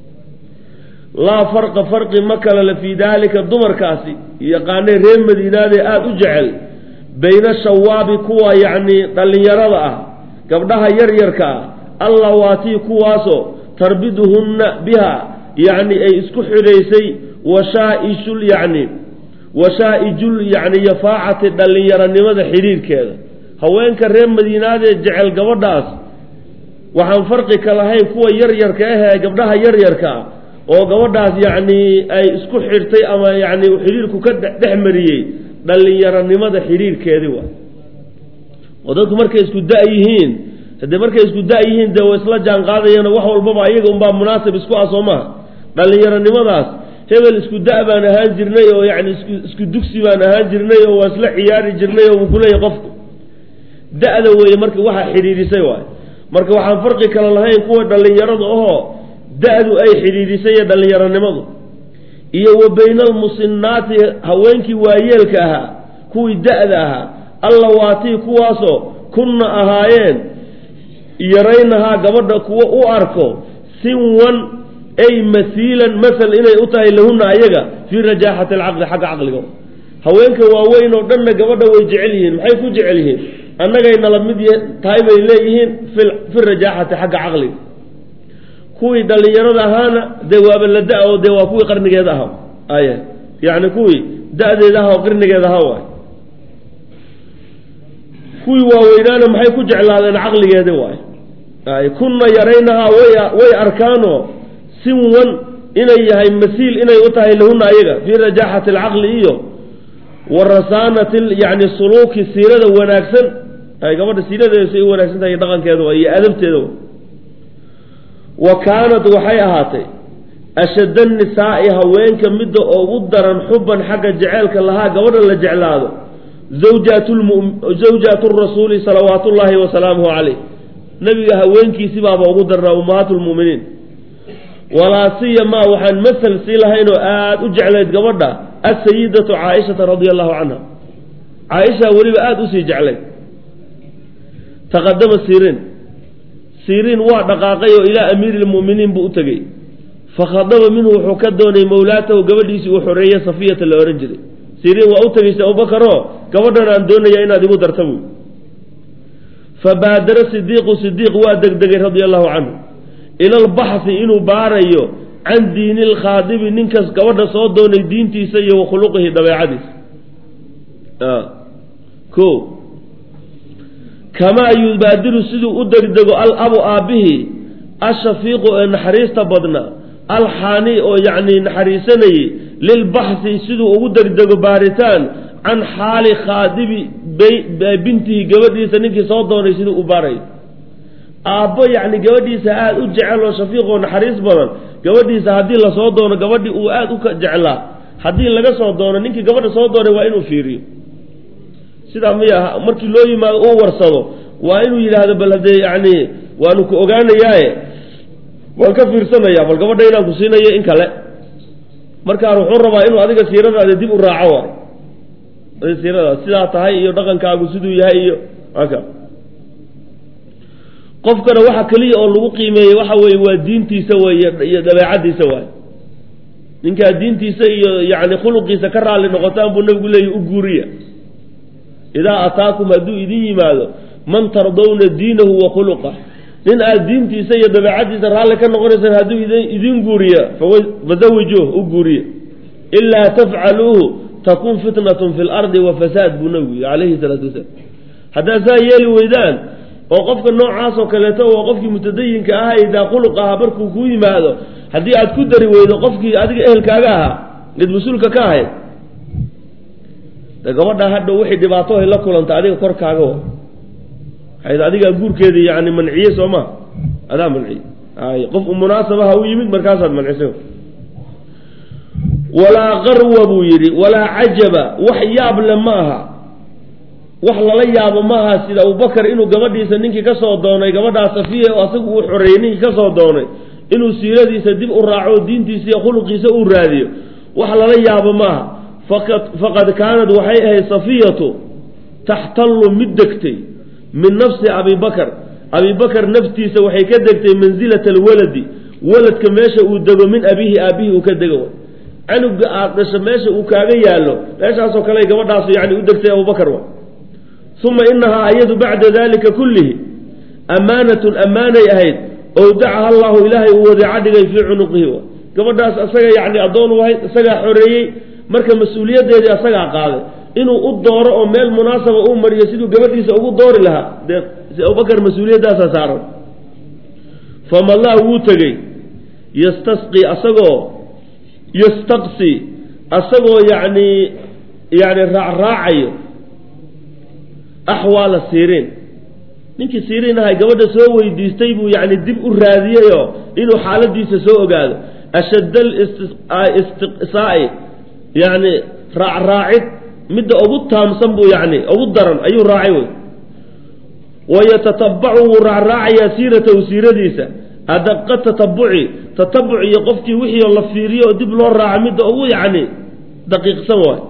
laa farqa farqi ma kale le fii daalika dumarkaasi yaqaanay reer madiinaadee aada u jecel bayna shawaabi kuwa yacni dhallinyarada ah gabdhaha yaryarka ah allawaatii kuwaasoo tarbiduhunna biha yacni ay isku xidhaysay washaa-ishul yacni washaa-ijul yacni yafaacati dhallinyaronimada xidhiirkeeda haweenka reer madiinaadee jecel gabadhaas waxaan farqi ka lahayn kuwa yaryarka ahee gabdhaha yaryarka ah oo gabadhaas yacni ay isku xidhtay ama yacni xidhiirku ka dhex mariyey dhallinyaronimada xidhiirkeedii waay oo dadku markay isku da- yihiin haddee markay isku da- yihiin dee way isla jaan qaadayana wax walbaba iyaga unbaa munaasib isku ah soo maha dhallinyaronimadaas hebel isku da- baan ahaan jirnay oo yacni isku isku dugsi baan ahaan jirnay oo waa isla ciyaari jirnay oo wuu kuleeyahy qofku da-da weeye marka waxaa xidhiidhisay waay marka waxaan farqi kale lahayn kuwa dhallinyarada ahoo da-du ay xidhiidhisay iyo dhallinyaronimadu iyo wa bayna almusinaati haweenkii waayeelka ahaa kuwii da-da ahaa allawaatii kuwaasoo kunna ahaayeen yaraynahaa gabadha kuwo u arko sinwan ay masiilan masal inay u tahay lahunna ayaga fii rajaaxati alcaqli xagga caqliga haweenka waaweyn oo dhanna gabadha way jecel yihiin maxay ku jecel yihiin annagay nala mid tahay bay leeyihiin fi rajaaxati xagga caqliga kuwii dhallinyarada ahaana dee waaba la da- oo dee waa kuwii qarnigeeda aha ay yacni kuwii da-deeda aha oo qarnigeeda aha waay kuwii waaweynaana maxay ku jeclaadeen caqligeedi waay ay kunna yaraynahaa way way arkaanoo sinwan inay yahay masiil inay u tahay lahunna ayaga fii rajaaxati alcaqli iyo wa rasaanati yani suluuki siirada wanaagsan ay gabadha siiradeeda say u wanaagsan tahay dhaqankeeda wa iyo adabteeda wa wa kaanat waxay ahaatay ashadda nisaa'i haweenka midda ugu daran xuban xagga jeceelka lahaa gabadha la jeclaado zawjaatu rasuuli salawaatu ullaahi wasalaamuhu caleyh nabiga haweenkiisi baaba ugu darnaa ummahaatu lmu'miniin walaa siyamaa waxaan masal sii lahayn oo aada u jeclayd gabadha asayidatu caaishata radia allahu canha caaisha weliba aada usii jeclayd taqadama siriin siriin waa dhaqaaqay oo ilaa amiiri lmu'miniin buu u tegey fakhadaba minhu wuxuu ka doonay mawlaatahu gabadhiisii uu xoreeye safiyata la ohan jiray siriin waa u tegeysa abubakaroo gabadhan aan doonaya inaad igu darta buy fabaadara sidiiqu sidiiq waa degdegay radia allahu canhu ila albaxhi inuu baarayo can diini lkhaadibi ninkas gabadha soo doonay diintiisa iyo wa khuluqihi dabeecadiisa ko kamaa yubaadiru siduu u degdego alabu aabbihii ashafiiqu ee naxariista badna alxaani oo yacni naxariisanayey lilbaxhi siduu ugu degdego baaritaan can xaali khaadibi bintihi gabadhiisa ninkii soo doonay siduu u baarayo aabbo yacni gabadhiisa aada u jecel oo shafiiq oo naxariis badan gabadhiisa haddii lasoo doono gabadhii uu aada u jeclaa haddii laga soo doono ninkii gabadha soo doonay waa inuu fiiriyo sidaa miya markii loo yimaado uu warsado waa inuu yidhaahdo bal haddee yacni waanu ku ogaanayaaye waan ka fiirsanayaa bal gabadha inaan ku siinayo in kale markaan wuxuu rabaa inuu adiga siiradaada dib u raaco waay siirada sidaa tahay iyo dhaqankaagu siduu yahay iyo aka qofkana waxa keliya oo lagu qiimeeyey waxa weeye waa diintiisa weeye iyo dabeecadiisa waay ninkaa diintiisa iyo yani khuluqiisa ka raalli noqotaan buu nabigu leeyahy u guuriya idaa ataakum hadduu idin yimaado man tardawna diinahu wa khuluqah nin aad diintiisa iyo dabeecadiisa raalli ka noqonaysaan hadduu idin guuriya fazawijuuh u guuriya ilaa tafcaluuhu takun fitnatun fi lardi wa fasaad buu nabigu yihi calayhi salaatu wasalaam haddaad saa yeeli weydaan oo qofka noocaas oo kaleeto oo qofkii mutadayinka ahaa ee daa khuluq ahaa markuu kuu yimaado haddii aad ku dari weydo qofkii adiga ehelkaaga ahaa id mas-uulka ka ahayd de gabadha hadha wixii dhibaato ay la kulanta adiga korkaaga wa waxayd adigaa guurkeedii yani manciye soo ma adaa manciye ay qof munaasabaha u yimid markaasaad mancisay walaa qarwa buu yidhi walaa cajaba wax yaab le ma aha wax lala yaabo maaha sida abubakar inuu gabadhiisa ninkii ka soo doonay gabadhaa safiya oo asagu uu xoreeyey ninkii ka soo doonay inuu siiradiisa dib u raaco diintiisa iyo khuluqiisa uu raadiyo wax lala yaabo maaha faqad kaanad waxay ahayd safiyatu taxtallu mid degtay min nafsi abi bakar abi bakar naftiisa waxay ka degtay mansilata alwaladi waladka meesha uu dego min abihi aabihii uu ka dego canuga aad dhasho meesha uu kaaga yaallo meeshaasoo kale gabadhaasu yani u degtay abubakar wa uma inahaa iyadu bacda dalika kullihi amaanatun ammaanay ahayd owdacaha allahu ilaahay uu wadeeca dhigay fii cunuqihi wa gabadhaas isaga yani addoon u ahayd isagaa xoreeyey marka mas-uuliyaddeedii asagaa qaaday inuu u dooro oo meel munaasaba uu mariyo siduu gabadhiisa ugu doori lahaa dee abubakar mas-uuliyaddaasa saaran famallah wuu tegey yastasqi asagoo yastaqsi asagoo yacni yani raacraacayo axwaala siriin ninkii siriin ahay gabadha soo weydiistay buu yani dib u raadiyeyoo inuu xaaladiisa soo ogaado ashadd alistiqsaa'i yani raacraacid midda ugu taamsan buu yani ugu daran ayuu raacay wey wayatatabacu wuu raacraacayaa siiratahu siiradiisa adaqa tatabuci tatabuc iyo qofkii wixii la fiiriyo oo dib loo raaca midda ugu yacni daqiiqsan waay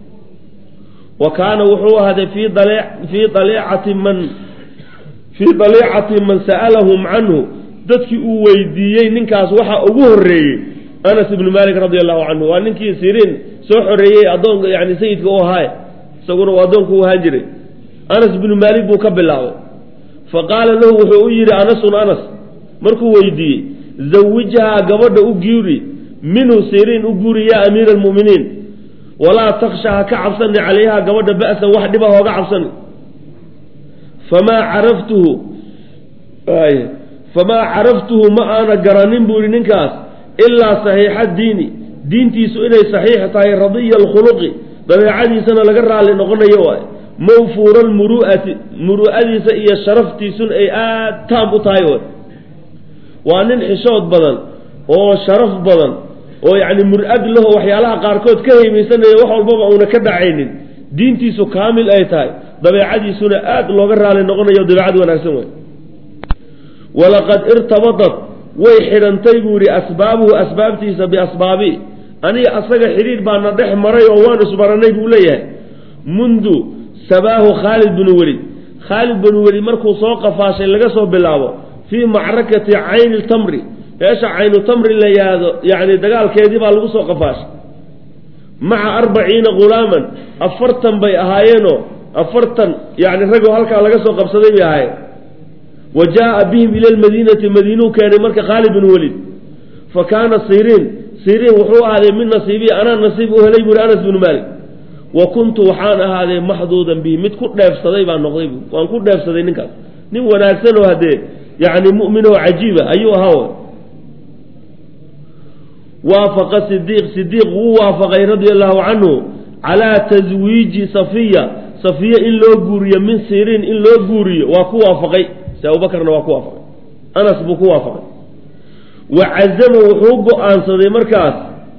wa kaana wuxuu ahaaday fii fii daleecati man fii daleecati man sa'alahum canhu dadkii uu weydiiyey ninkaas waxa ugu horreeyey anas ibnu malik radi allahu canhu waa ninkii siriin soo xoreeyey addoonka yani sayidka u ahaaye isaguna uu addoonka u ahaan jiray anas ibnu maalik buu ka bilaabay fa qaala lahu wuxuu u yidhi anasun anas markuu weydiiyey zawijhaa gabadha u guuri minhu siriin u guuri yaa amiira almu'miniin walaa taksha ha ka cabsani calayha gabadha ba'san wax dhiba hooga cabsani famaa caraftuhu famaa caraftuhu ma aana garanin buu yihi ninkaas ilaa saxiixa diini diintiisu inay saxiix tahay radiya alkhuluqi dabeecadiisana laga raalli noqonayo waay mawfuura almuru'ati muru'adiisa iyo sharaftiisuna ay aad taam u tahay way waa nin xishood badan oo sharaf badan oo yacni mur-ag laho waxyaalaha qaarkood ka haymaysanaya wax walbaba uuna ka dhacaynin diintiisu kaamil ay tahay dabeecadiisuna aad looga raali noqonayo dabeecad wanaagsan wey walaqad irtabadat way xidhantay buu yihi asbaabuhu asbaabtiisa biasbaabi aniga asaga xidhiidh baana dhex maray oo waan isbaranay buu leeyahay mundu sabaahu khaalid binu welid khaalid binu welid markuu soo qafaashay laga soo bilaabo fii macrakati cayni ltamri meesha caynu tamri la yahdo yani dagaalkeedii baa lagu soo qafaashay maca arbaciina ghulaaman afartan bay ahaayeenoo afartan yani ragoo halkaa laga soo qabsaday bay ahaayeen wa jaa'a bihim ila lmadiinati madiinuu keenay marka khaalid bin welid fa kaana siriin siriin wuxuu ahaaday min nasiibii anaa nasiib u helay buuri anas binu maalik wa kuntu waxaan ahaaday maxduudan bihi mid ku dheefsaday baan noqday bu waan ku dheefsaday ninkaas nin wanaagsan oo haddee yani mu'min oo cajiiba ayuu ahaa waafaqa sidiiq sidiiq wuu waafaqay radia allahu canhu calaa taswiiji safiya safiya in loo guuriyo min siriin in loo guuriyo waa ku waafaqay si abubakarna waa ku waafaqay anas buu ku waafaqay wa cazama wuxuu go-aansaday markaas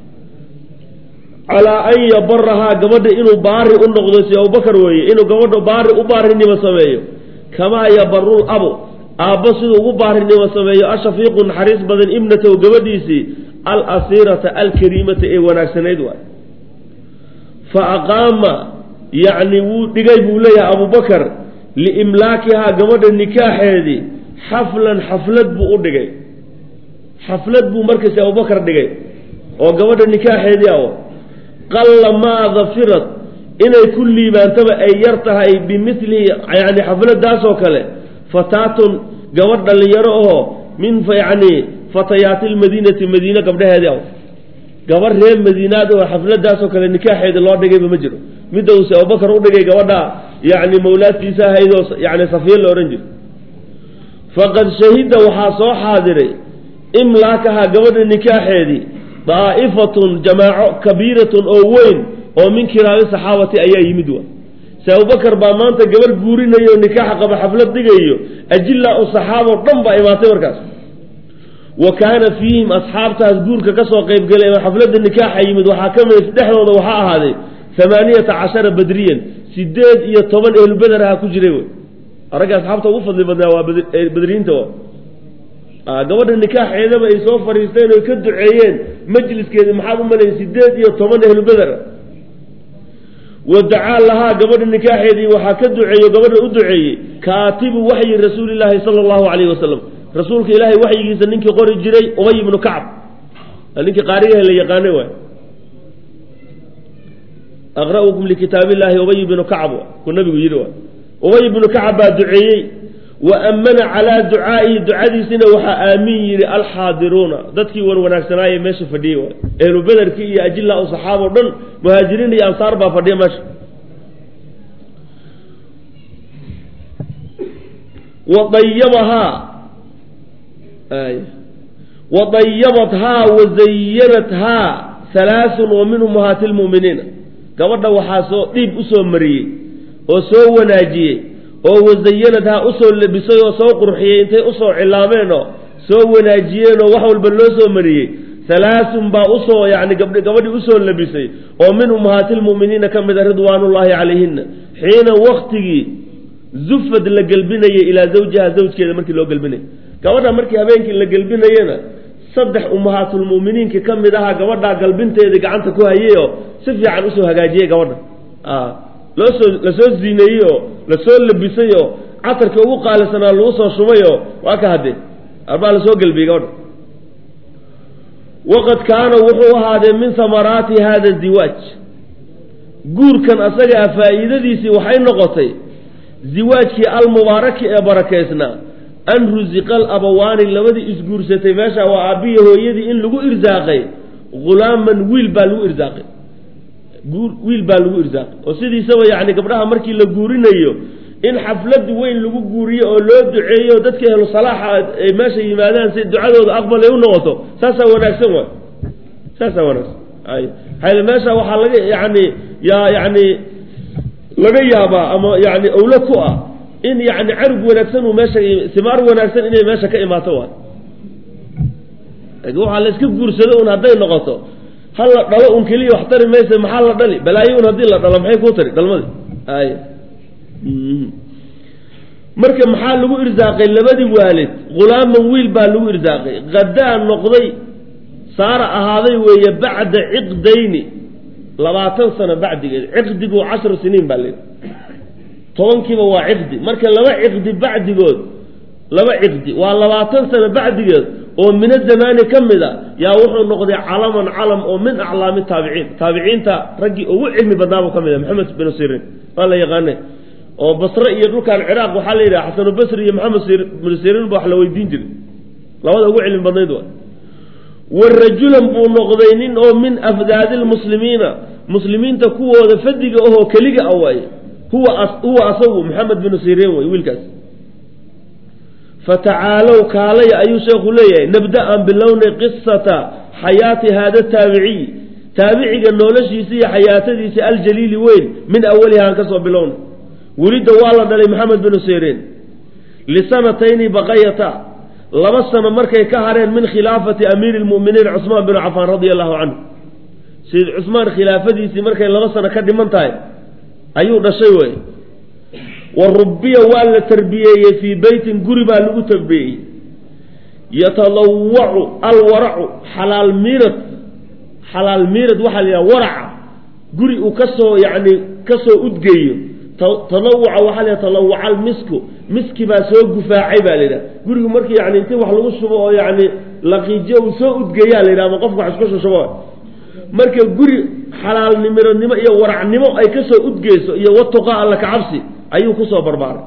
calaa an yabarahaa gabadha inuu baari u noqdo si abubakar weeye inuu gabadha baari u baarinimo sameeyo kamaa yabaru abu aabbo siduu ugu baarinimo sameeyo ashafiiqu naxariis badan ibnatahu gabadhiisii alasiirata alkariimata ee wanaagsanayd waay fa aqaama yacni wuu dhigay buu leeyahay abubakar liimlaakihaa gabadha nikaaxeedii xaflan xaflad buu u dhigay xaflad buu markaasi abubakar dhigay oo gabadha nikaaxeedii aw qalla maa dafirad inay ku liibaantaba ay yar tahay bimilihi yani xafladaasoo kale fataatun gabadh dhallinyaro oo min yani fatayaati lmadiinati madiine gabdhaheedii aw gabadh reer madiinaad oo xafladaasoo kale nikaaxeedii loo dhigayba ma jiro midda uuse abubakar u dhigay gabadha yani mawlaadtiisa ahaydoo yani safiya la odhan jiro faqad shahida waxaa soo xaadiray imlaakaha gabadha nikaaxeedii daa'ifatun jamaaco kabiiratun oo weyn oo min kiraabi saxaabati ayaa yimid wa se abubakar baa maanta gabadh guurinayo nikaaxa qaba xaflad dhigayo ajilla u saxaaboo dhan baa imaatay markaas wa kaana fiihim asxaabtaas guurka kasoo qaybgalay oo xafladda nikaaxa yimid waxaa ka mid dhexdooda waxaa ahaaday amaaniyata cashara badriyan sideed iyo toban ehlubeder aha ku jiray wey aragga asxaabta ugu fadli badnaa waa badriyiinta gabadha nikaaxeedaba ay soo fadhiisteen oy ka duceeyeen majliskeedi maxaad u malayn sideed iyo toban ehlubeder wa dacaa lahaa gabadha nikaaxeedii waxaa ka duceeyo gabadha u duceeyey kaatibu waxyi rasuulilaahi sala allahu calayhi wasalam rasuulka ilaahay waxyigiisa ninkii qori jiray ubay ibnu kacab ninkii qaarigaha la yaqaanay waay aqra'ukum likitaab illahi ubay ibnu kacab ku nabigu yidhi waay ubay ibnu kacab baa duceeyey wa ammana calaa ducaa'ihi ducadiisina waxaa aamin yidhi alxaadiruuna dadkii wan wanaagsanaaye meesha fadhiyey waay ehlu bederkii iyo ajilla u saxaabo dhan muhaajiriin iyo ansaar baa fadhiya meesha wadayabahaa wadayabathaa wazayanathaa halaasun wa min ummahaati lmu'miniina gabadha waxaa soo dhiib usoo mariyey oo soo wanaajiyey oo wazayanadhaa usoo labisay oo soo qurxiyey intay usoo cilaameen oo soo wanaajiyeen oo wax walba loo soo mariyey halaasun baa usoo yani gabh gabadhii usoo labisay oo min ummahaati lmu'miniina ka mid a ridwaanullaahi calayhina xiina waktigii zufad la gelbinayay ilaa zawjiha zawjkeeda markii loo gelbinayay gabadha markii habeenkii la gelbinayena saddex ummahaatulmu'miniinka ka mid ahaa gabadhaa galbinteedii gacanta ku hayay oo si fiican usoo hagaajiyey gabadha loosoo lasoo ziineeyey oo lasoo labisay oo casarkii ugu qaalisanaa lagu soo shubay oo waa ka haddee arbaa lasoo gelbiyey gabadha waqad kaana wuxuu ahaadee min hamaraati hada ziwaaj guurkan asaga ah faa'iidadiisii waxay noqotay ziwaajkii almubaaraki ee barakaysnaa an rusiqa alabawaani labadii isguursatay meesha waa aabbiya hooyadii in lagu irsaaqay hulaaman wiil baa lagu irsaaqay wiil baa lagu irsaaqay oo sidiisaba yacni gabdhaha markii la guurinayo in xaflad weyn lagu guuriyo oo loo duceeyo dadka ehlu salaaxa ay meesha yimaadaan si ducadooda aqbal ay u noqoto saasaa wanaagsan waay saasaa wanaagsan ay hayl meesha waxaa laga yani yaa yani laga yaabaa ama yani owlo ku ah in yani carug wanaagsan uu meesha simaar wanaagsan inay meesha ka imaato waay waxaa la iska guursado un hadday noqoto ha la dhalo un keliya wax tari maysa maxaa la dhali balaayo un haddii la dhalo maxay kuu tari dhalmadii ay marka maxaa lagu irsaaqay labadii waalid hulaaman wiil baa lagu irsaaqay hadaa noqday saara ahaaday weeye bacda ciqdayni labaatan sano bacdigeed ciqdigu cashru siniin baa layidhi tobankiiba waa ciqdi marka laba ciqdi bacdigood laba ciqdi waa labaatan sano bacdigeed oo mina zamaani ka mid a yaa wuxuu noqday calaman calam oo min aclaami taabiciin taabiciinta raggii ugu cilmi badnaabuu ka mid a maxamed binu sirin waa la yaqaane oo basre iyo dhulkan ciraaq waxaa la yidhaha xasanubasri iyo maxamed binu sirin ba wax la weydiin jiray labada ugu cilmi badnayd wa wa rajulan buu noqday nin oo min afdaadi lmuslimiina muslimiinta kuwooda fadiga ahoo keliga a waaye huwa huwa asagu maxamed binu sirin wey wiilkaas fatacaalow kaalaya ayuu sheekhu leeyahay nabda aan bilownay qisata xayaati haada taabiciy taabiciga noloshiisa iyo xayaatadiisa aljaliili weyn min awaliha aan kasoo bilownay welidda waa la dhalay maxamed binu sirin lisanatayni baqayata laba sano markay ka hareen min khilaafati amiiri lmu'miniin cusmaan binu cafaan radia allahu canhu sayid cusmaan khilaafadiisii markay laba sano ka dhiman tahay ayuu dhashay wey wa rubiya waa la tarbiyeeyey fii beytin guri baa lagu tarbiyeeyey yatadawacu alwaracu xalaal miirad xalaal miirad waxaa la yidhaha waraca guri uu kasoo yacni kasoo udgeeyo talawuca waxaa la talawuca almisku miski baa soo gufaacay baa la yidhaha gurigu markii yani inti wax lagu shubo oo yani laqiijiyo uu soo udgeeyaa la yidhaha ama qofka wax isku shushubo marka guri xalaalnimironimo iyo waracnimo ay kasoo udgeyso iyo watuqa alla kacabsi ayuu kusoo barbaaray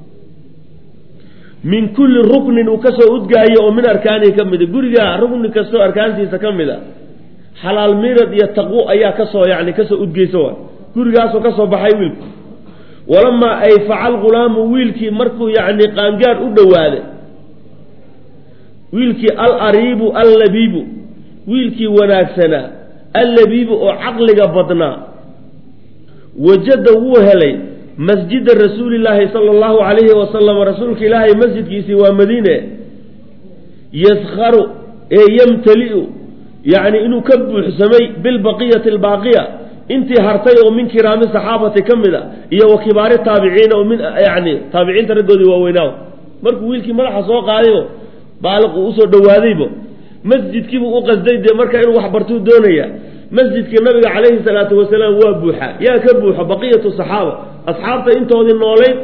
min kulli ruknin uu kasoo udgaayo oo min arkaanihi ka mida guriga rukni kastoo arkaantiisa ka mid a xalaal mirad iyo taqwo ayaa kasoo yani kasoo udgeysa waay gurigaasoo kasoo baxay wiilku walamaa ay facal gulaamu wiilkii markuu yani qaangaar u dhowaaday wiilkii alariibu allabiibu wiilkii wanaagsanaa allabiibu oo caqliga badnaa wajada wuu helay masjida rasuulillaahi sala allahu calayhi wasalam rasuulka ilaahay masjidkiisii waa madiine yaskharu ee yamtali'u yacni inuu ka buuxsamay bilbaqiyati albaaqiya intii hartay oo min kiraami saxaabati ka mid a iyo wa kibaari taabiciina oo min yani taabiciinta raggoodii waaweynaaw markuu wiilkii madaxa soo qaadayo baaliq uu usoo dhawaadaybo masjidkiibuu u qasday dee marka inuu wax bartuu doonaya masjidkii nabiga calayhi salaatu wasalaam waa buuxa yaa ka buuxo baqiyatu saxaaba asxaabta intoodii noolayd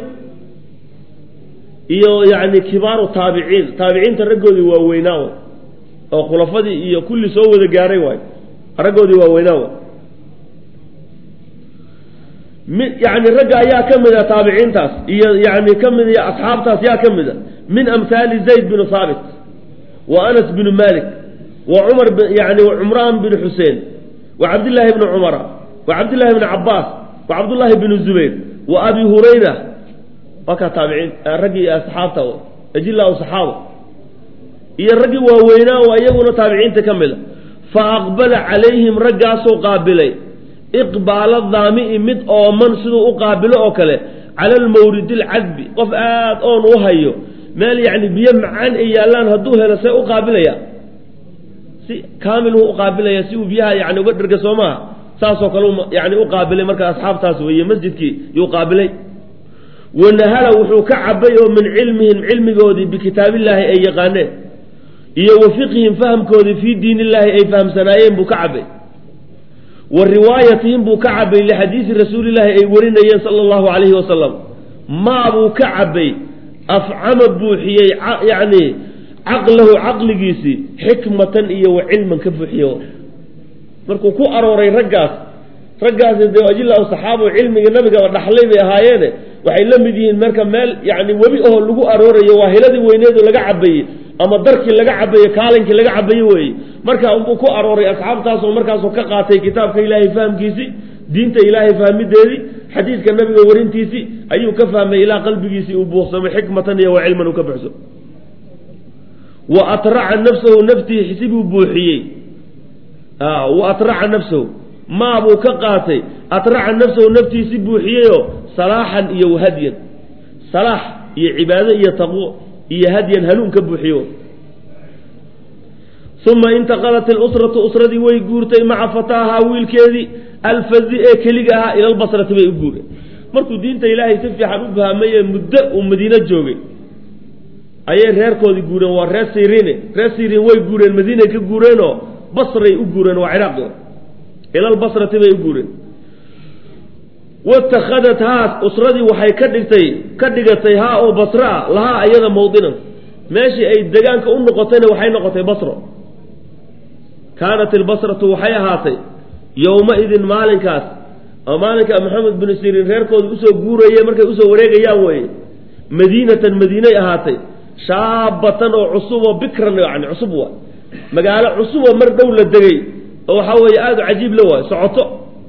iyo yani kibaaru taabiciin taabiciinta raggoodii waaweynaa oo khulafadii iyo kulli soo wada gaaray waay raggoodii waaweynaa way mi yani ragga ayaa ka mid a taabiciintaas iyo yani ka mid iyo asxaabtaas yaa ka mid a min amhaali zayd binu haabit wa anas binu malik wa cumar yani cumraan binu xuseen wa cabdillaahi bni cumara wa cabdillahi bni cabaas wa cabdullaahi bnu zubayr wa abi hurayra waa kaa taabiciin raggii asxaabta ajilaa saxaaba iyo raggii waaweynaa oo iyaguna taabiciinta ka mid a fa aqbala calayhim raggaasuu qaabilay iqbaala daami'i mid ooman siduu u qaabilo oo kale cala almawridi alcadbi qof aad oon u hayo meel yacni biyo macaan ay yaallaan hadduu helo see u qaabilaya si kaamiluu u qaabilaya si uu biyaha yani uga dherga soo maaha saasoo kale yani u qaabilay marka asxaabtaas weeye masjidkii yuu qaabilay wanahala wuxuu ka cabay oo min cilmihim cilmigoodii bikitaabillaahi ay yaqaaneen iyo wa fiqhihim fahamkoodii fii diin illaahi ay fahamsanaayeen buu ka cabay wa riwaayatihim buu ka cabay lixadiisi rasuulillaahi ay warinayeen sala allahu calayhi wasalam maa buu ka cabay afcama buuxiyey yacni caqlahu caqligiisii xikmatan iyo wa cilman ka buuxiye markuu ku arooray raggaas raggaasi dee ajilaa saxaaba cilmiga nabigaba dhaxlay bay ahaayeene waxay la mid yihiin marka meel yani webi oo lagu aroorayo waa hiladii weyneedu laga cabayey ama darkii laga cabaye kaalinkii laga cabaye weeye marka unbuu ku arooray asxaabtaasoo markaasoo ka qaatay kitaabka ilaahay fahamkiisii diinta ilaahay fahmideedii xadiidka nabiga warintiisii ayuu ka fahmay ilaa qalbigiisii uu buuqsamay xikmatan iyo wa cilman uu ka buxso wa atraca nafsahu naftiisi buu buuxiyey wa atraca nafsahu maa buu ka qaatay atraca nafsahu naftiisi buuxiyeyoo salaaxan iyo wahadyan salaax iyo cibaado iyo taqwo iyo hadyan hanuun ka buuxiyo uma intaqalat ilusratu usradii way guurtay maca fataahaa wiilkeedii alfazi ee keliga ahaa ila lbasrati bay u guureen markuu diinta ilaahay si fiican u fahmay ee muddo uu madiino joogay ayay reerkoodii guureen waa reer siriine reer siriin way guureen madiinay ka guureenoo basray u guureen waa ciraaq ila lbasrati bay u guureen watakhadat haas usradii waxay ka dhigtay ka dhigatay haa oo basro ah lahaa iyada mawdinan meeshii ay degaanka u noqotayna waxay noqotay basro kaanat ilbasratu waxay ahaatay yowma-idin maalinkaas oo maalinka maxamed binu siriin reerkooda usoo guuraye markay usoo wareegayaan weeye madiinatan madiinay ahaatay shaabatan oo cusuboo bikran yani cusub waa magaalo cusuboo mar dhow la degay oo waxaa weeye aada u cajiib la waayo socoto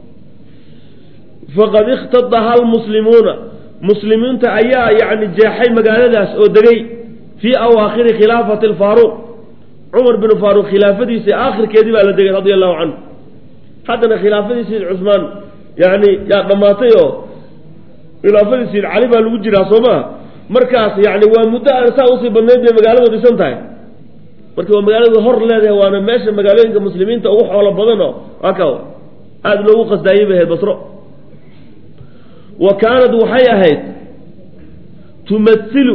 faqad ikhtadaha almuslimuuna muslimiinta ayaa yani jeexay magaaladaas oo degay fii awaakhiri khilaafati alfaaruuq cumar binu faaruuq khilaafadiisii aakhirkeedii baa la degay radia allahu canhu haddana khilaafadii sayid cusmaan yani yaa dhammaatay oo khilaafadii sayid cali baa lagu jiraa soo maha markaas yani waa muddo aan saa usii badnayd bay magaaladu dhisan tahay marka waa magaaladu hor leedahay waana meesha magaalooyinka muslimiinta ugu xoolo badanoo aka aada loogu qasdaayey bay ahayd basro wa kaanad waxay ahayd tumailu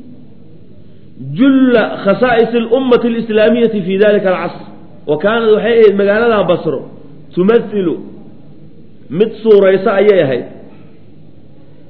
julla khasaa'is اlummati alislaamiyati fi dalika alcasr wa kaanad waxay ahayd magaalada basro tumailu mid suuraysa ayay ahayd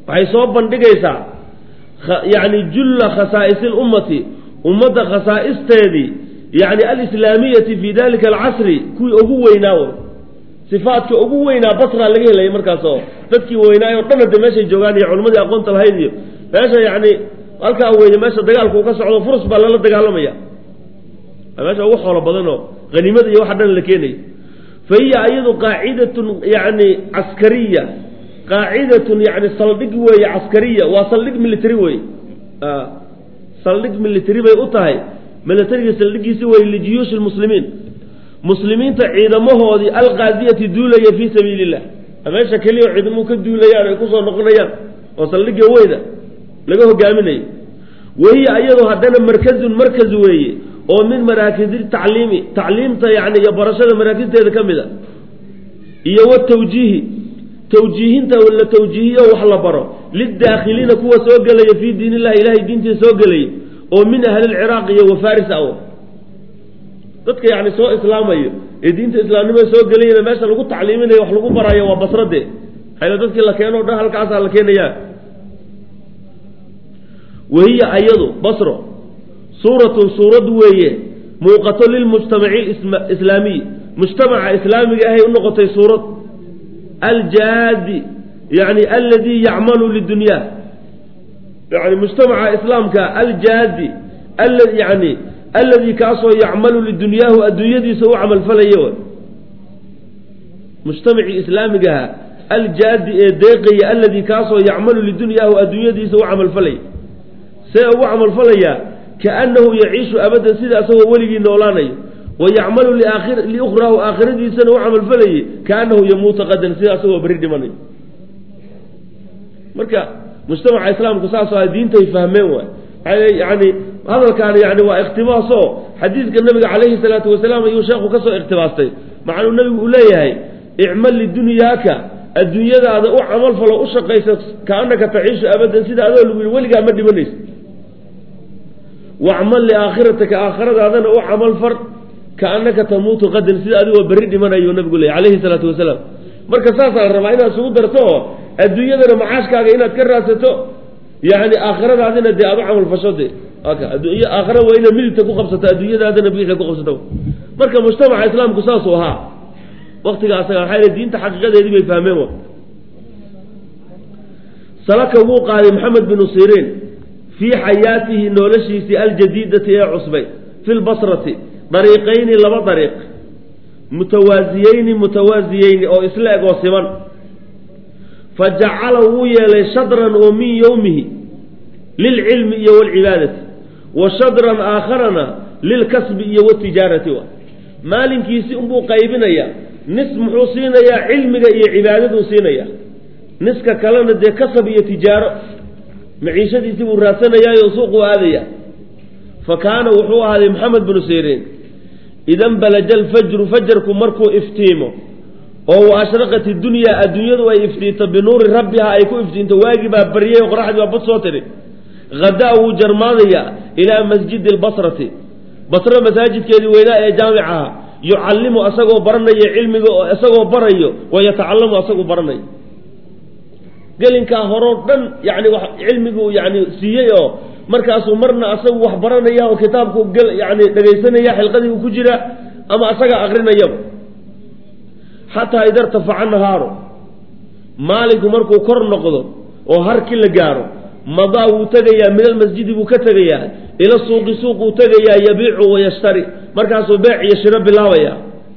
waxay soo bandhigaysaa yani julla khasaa'is lummati ummadda khasaa'isteedii yani alislaamiyati fi dalika alcasri kuwii ugu weynaa wey sifaadka ugu weynaa basra laga helaya markaas oo dadkii weynaayo o dhan hade meeshay joogaan iyo culimadii aqoonta lahayd iyo meesha yani halkaa weeye meesha dagaalku uu ka socdo furus baa lala dagaalamaya meesha ugu xoolo badanoo haniimada iyo waxa dhan la keenayo fa hiya iyadu qaacidatun yani caskariya qaacidatun yani saldhig weeye caskariya waa saldhig military wey saldhig military bay u tahay militariga saldhigiisi wey lijiyuushi lmuslimiin muslimiinta ciidamahoodii alqaadiyati duulaya fii sabiili illah meesha keliya ciidamuu ka duulayaan ay kusoo noqonayaan oo saldhigga weyda laga hogaaminayo wahiya iyadu haddana markazun markaz weeye oo min maraakisi tacliimi tacliimta yani iyo barashada maraakisteeda ka mid a iyo watawjiihi tawjiihinta la tawjiihiyo wax la baro lidaakhiliina kuwa soo gelaya fii diin illahi ilahay diintiisa soo gelaya oo min ahli lciraaq iyo wafaris aw dadka yani soo islaamayo ee diinta islaamnimada soo gelayana meesha lagu tacliiminayo wax lagu barayo waa basrade hayla dadkii la keeno o dhan halkaasaa la keenayaa wahiya ayadu basro suuratun suurad weeye muuqato lilmujtamaci islaamiy mujtamaca islaamiga ahay u noqotay suurad aljaadi yani aladii yacmalu lidunya yani mujtamaca islaamka aljaadi yani aladii kaasoo yacmalu lidunyaahu adduunyadiisa u camalfalaya mujtamacii islaamigaha aljaadi ee deeqaya aladii kaasoo yacmalu lidunyaahu adduunyadiisa u camalfalaya see ugu camalfalayaa kaanahu yaciishu abadan sida asagoo weligii noolaanayo wa yacmalu liukhraahu aakhiradiisana u camalfalayay kaanahu yamuuta qadan sida asagoo berri dhimanayo marka mujtamaca islaamku saasoo a diintay fahmeen waay yani hadalkaan yani waa ikhtibaasoo xadiidka nabiga calayhi salaatu wasalaam ayuu sheekhu kasoo ikhtibaastay macnuu nabigu uu leeyahay icmal lidunyaaka adduunyadaada u camalfalo u shaqaysa kaanaka taciishu abadan sida adoo lagu yihi weligaa ma dhimanaysa wacmal liaakhiratika aakhiradaadana u camal far kaanaka tamuutu qadan sida adigoo berri dhimanayu nabigu leeyay calayhi salaatu wasalaam marka saasaa la rabaa inaad isugu darto oo adduunyadana macaashkaaga inaad ka raadsato yani aakhiradaadina dee aad u camal fasho de adduunya aakhira waa inaad midigta ku qabsato adduunyadaadana bidixda ku qabsato marka mujtamaca islaamku saasuu ahaa waktiga asaga maxaa diinta xaqiiqadeedii bay fahmeen wa salaka wuu qaaday maxamed binu siriin fii xayaatihi noloshiisii aljadiidati ee cusbay fi lbasrati dariiqayni laba dariiq mutawaasiyeyni mutawaasiyeyni oo isla eg oo siman fa jacala wuu yeelay shadran oo min yowmihi lilcilmi iyo walcibaadati wa shadran aakharana lilkasbi iyo watijaarati wa maalinkiisi unbuu qaybinaya nis muxuu siinayaa cilmiga iyo cibaadaduu siinaya niska kalena dee kasab iyo tijaaro maciishadiisii buu raadsanayaayoo suuquu aadaya fa kaana wuxuu ahaaday maxamed binu siriin idan balaja alfajru fajarku markuu iftiimo oo wa ashraqat idunyaa adduunyadu ay iftiinto binuuri rabbiha ay ku iftiinto waagii baa baryay oo qoraxdii baa bad soo tiri hadaa wuu jarmaadayaa ilaa masjidi lbasrati basro masaajidkeedii weynaa ee jaamicaha yucallimu asagoo baranaya cilmiga oo isagoo barayo wa yatacalamu asagoo baranayo gelinkaa horoo dhan yani cilmiguu yani siiyey oo markaasuu marna asagu wax baranaya oo kitaabku yani dhegaysanaya xilqadii uu ku jira ama asagaa akrinayaba xataa ida irtafaca nahaaru maalinku markuu kor noqdo oo harki la gaaro madaa wuu tegayaa min almasjidi buu ka tegayaa ila suuqi suuquu tegayaa yabiicu wayashtari markaasuu beec iyo shiro bilaabaya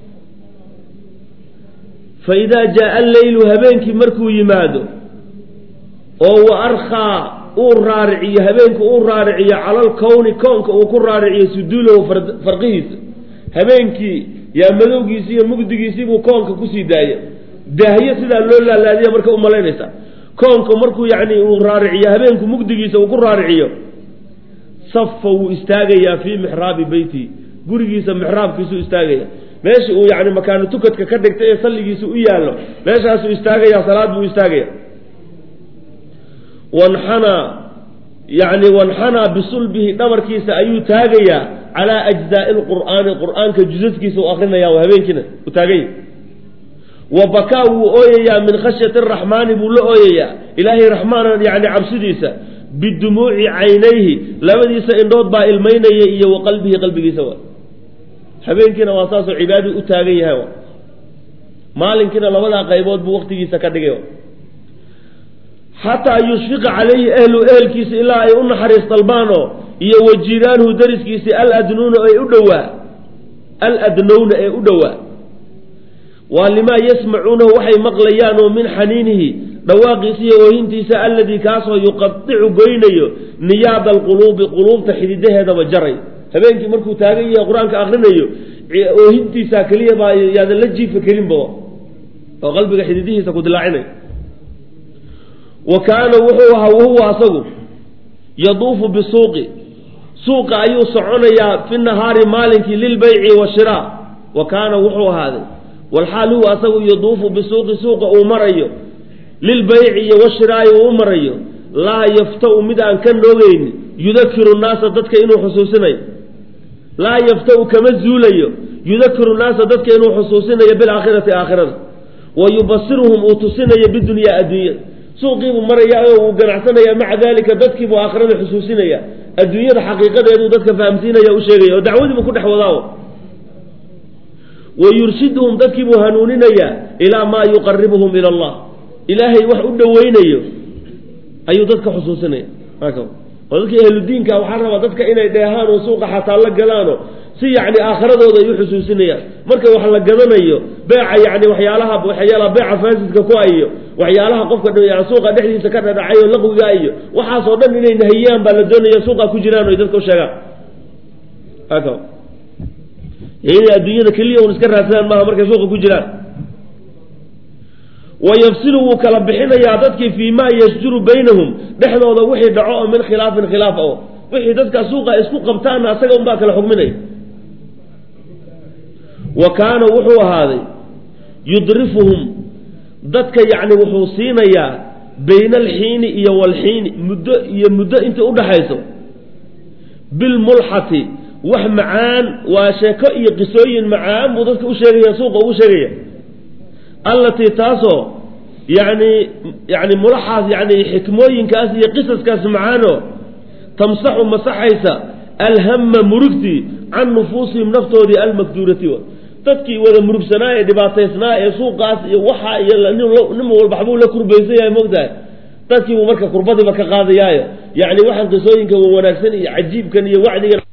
fa idaa jaaa alleylu habeenkii markuu yimaado oo wa arkhaa uu raariciyo habeenku uu raariciyo cala alkowni kownka uu ku raariciyo suduulahu farqihiisa habeenkii yaa madowgiisii iyo mugdigiisii buu koonka kusii daaya daahyo sidaa loo laalaadiya marka u malaynaysa koonka markuu yani uu raariciyo habeenku mugdigiisa uu ku raariciyo safa wuu istaagayaa fii mixraabi beyti gurigiisa mixraabkiisuu istaagaya meesha uu yani makaano tukadka ka dhigtay ee salligiisa u yaallo meeshaasuu istaagaya salaad buu istaagaya wanxanaa yani wanxanaa bisulbihi dhabarkiisa ayuu taagayaa calaa ajzaai lqur'aani qur'aanka jusaskiisa u akrinaya habeenkiina u taaganya wa bakaa wuu ooyayaa min khashyati araxmaani buu la ooyayaa ilaahay raxmaana yani cabsidiisa bidumuuci caynayhi labadiisa indhood baa ilmaynaya iyo wa qalbihi qalbigiisa wa habeenkiina waa saasoo cibaadii u taagan yahay wa maalinkiina labadaa qaybood buu waktigiisa ka dhigay xataa yushfiqa calayhi ehlu ehelkiisa ilaa ay u naxariis dalbaanoo iyo wa jiiraanhu dariskiisi aladnuuna ee u dhowaa aladnowna ee u dhowaa waa limaa yasmacuunahu waxay maqlayaan oo min xaniinihi dhawaaqiisa iyo oohintiisa alladii kaasoo yuqadicu goynayo niyaada alquluubi quluubta xididaheedaba jaray habeenkii markuu taagan yahay qur-aanka akrinayo oohintiisaa keliya baa yaadan la jiifa kelinba oo qalbiga xididihiisa ku dilaacinay wa kaana wuxuu ahaa wahuwa asagu yaduufu bisuuqi suuqa ayuu soconayaa fi nahaari maalinkii lilbayci washiraa wa kaana wuxuu ahaaday walxaal huwa asagu yaduufu bisuuqi suuqa uu marayo lilbayci iyo washiraayi uu u marayo laa yaftau mid aan ka noogeyni yudakiru naasa dadka inuu xusuusinayo laa yaftau kama zuulayo yudakiru naasa dadka inuu xusuusinayo bilaakhirati aakhirada wa yubasiruhum uu tusinayo bidunyaa adduunyada suuqiibuu maraya oo uu ganacsanaya maca dalika dadkiibuu aakhirada xusuusinaya adduunyada xaqiiqadeeduu dadka fahamsiinaya u sheegaya oo dacwadiibuu ku dhex wadaa wa yurshiduhum dadkiibuu hanuuninayaa ilaa maa yuqaribuhum ila allah ilaahay wax u dhoweynayo ayuu dadka xusuusinaya oo dadka ahludiinka waxaa rabaa dadka inay dheehaan oo suuqa xataa la galaano si yacni aakhiradooda ay u xusuusinayaan marka wax la gadanayo beeca yani waxyaalaha waxyaalaha beeca faasidka ku iyo waxyaalaha qofka yani suuqa dhexdiisa ka dhadhacay oo laqwiga iyo waxaasoo dhan inay nahiyaan baa la doonaya suuqa ku jiraan oy dadka u sheegaan inay adduunyada keliya un iska raadsadaan maaha markay suuqa ku jiraan wayafsilu wuu kala bixinayaa dadkii fii maa yasjuru baynahum dhexdooda wixii dhaco oo min khilaafin khilaaf o wixii dadka suuqa isku qabtaanna asaga unbaa kala xugminaya wa kaana wuxuu ahaaday yudrifuhum dadka yacni wuxuu siinayaa bayna alxiini iyo walxiini muddo iyo muddo inta udhaxayso bilmulxati wax macaan waa sheeko iyo qisooyin macaan buu dadka u sheegaya suuqa ugu sheegaya allatii taasoo yani yani mulaxaas yani xikmooyinkaas iyo qisaskaas macaano tamsaxu masaxaysa alhama murugtii can nufuusihim naftoodii almakduurati dadkii wada murugsanaa ee dhibaataysnaa ee suuqaas iyo waxa iyo nin walba waxbuu la kurbaysan yahay mogtahay dadkiibuu marka kurbadiiba ka qaadayaayo yani waxaan qisooyinka wanaagsan iyo cajiibkan iyo wacdigan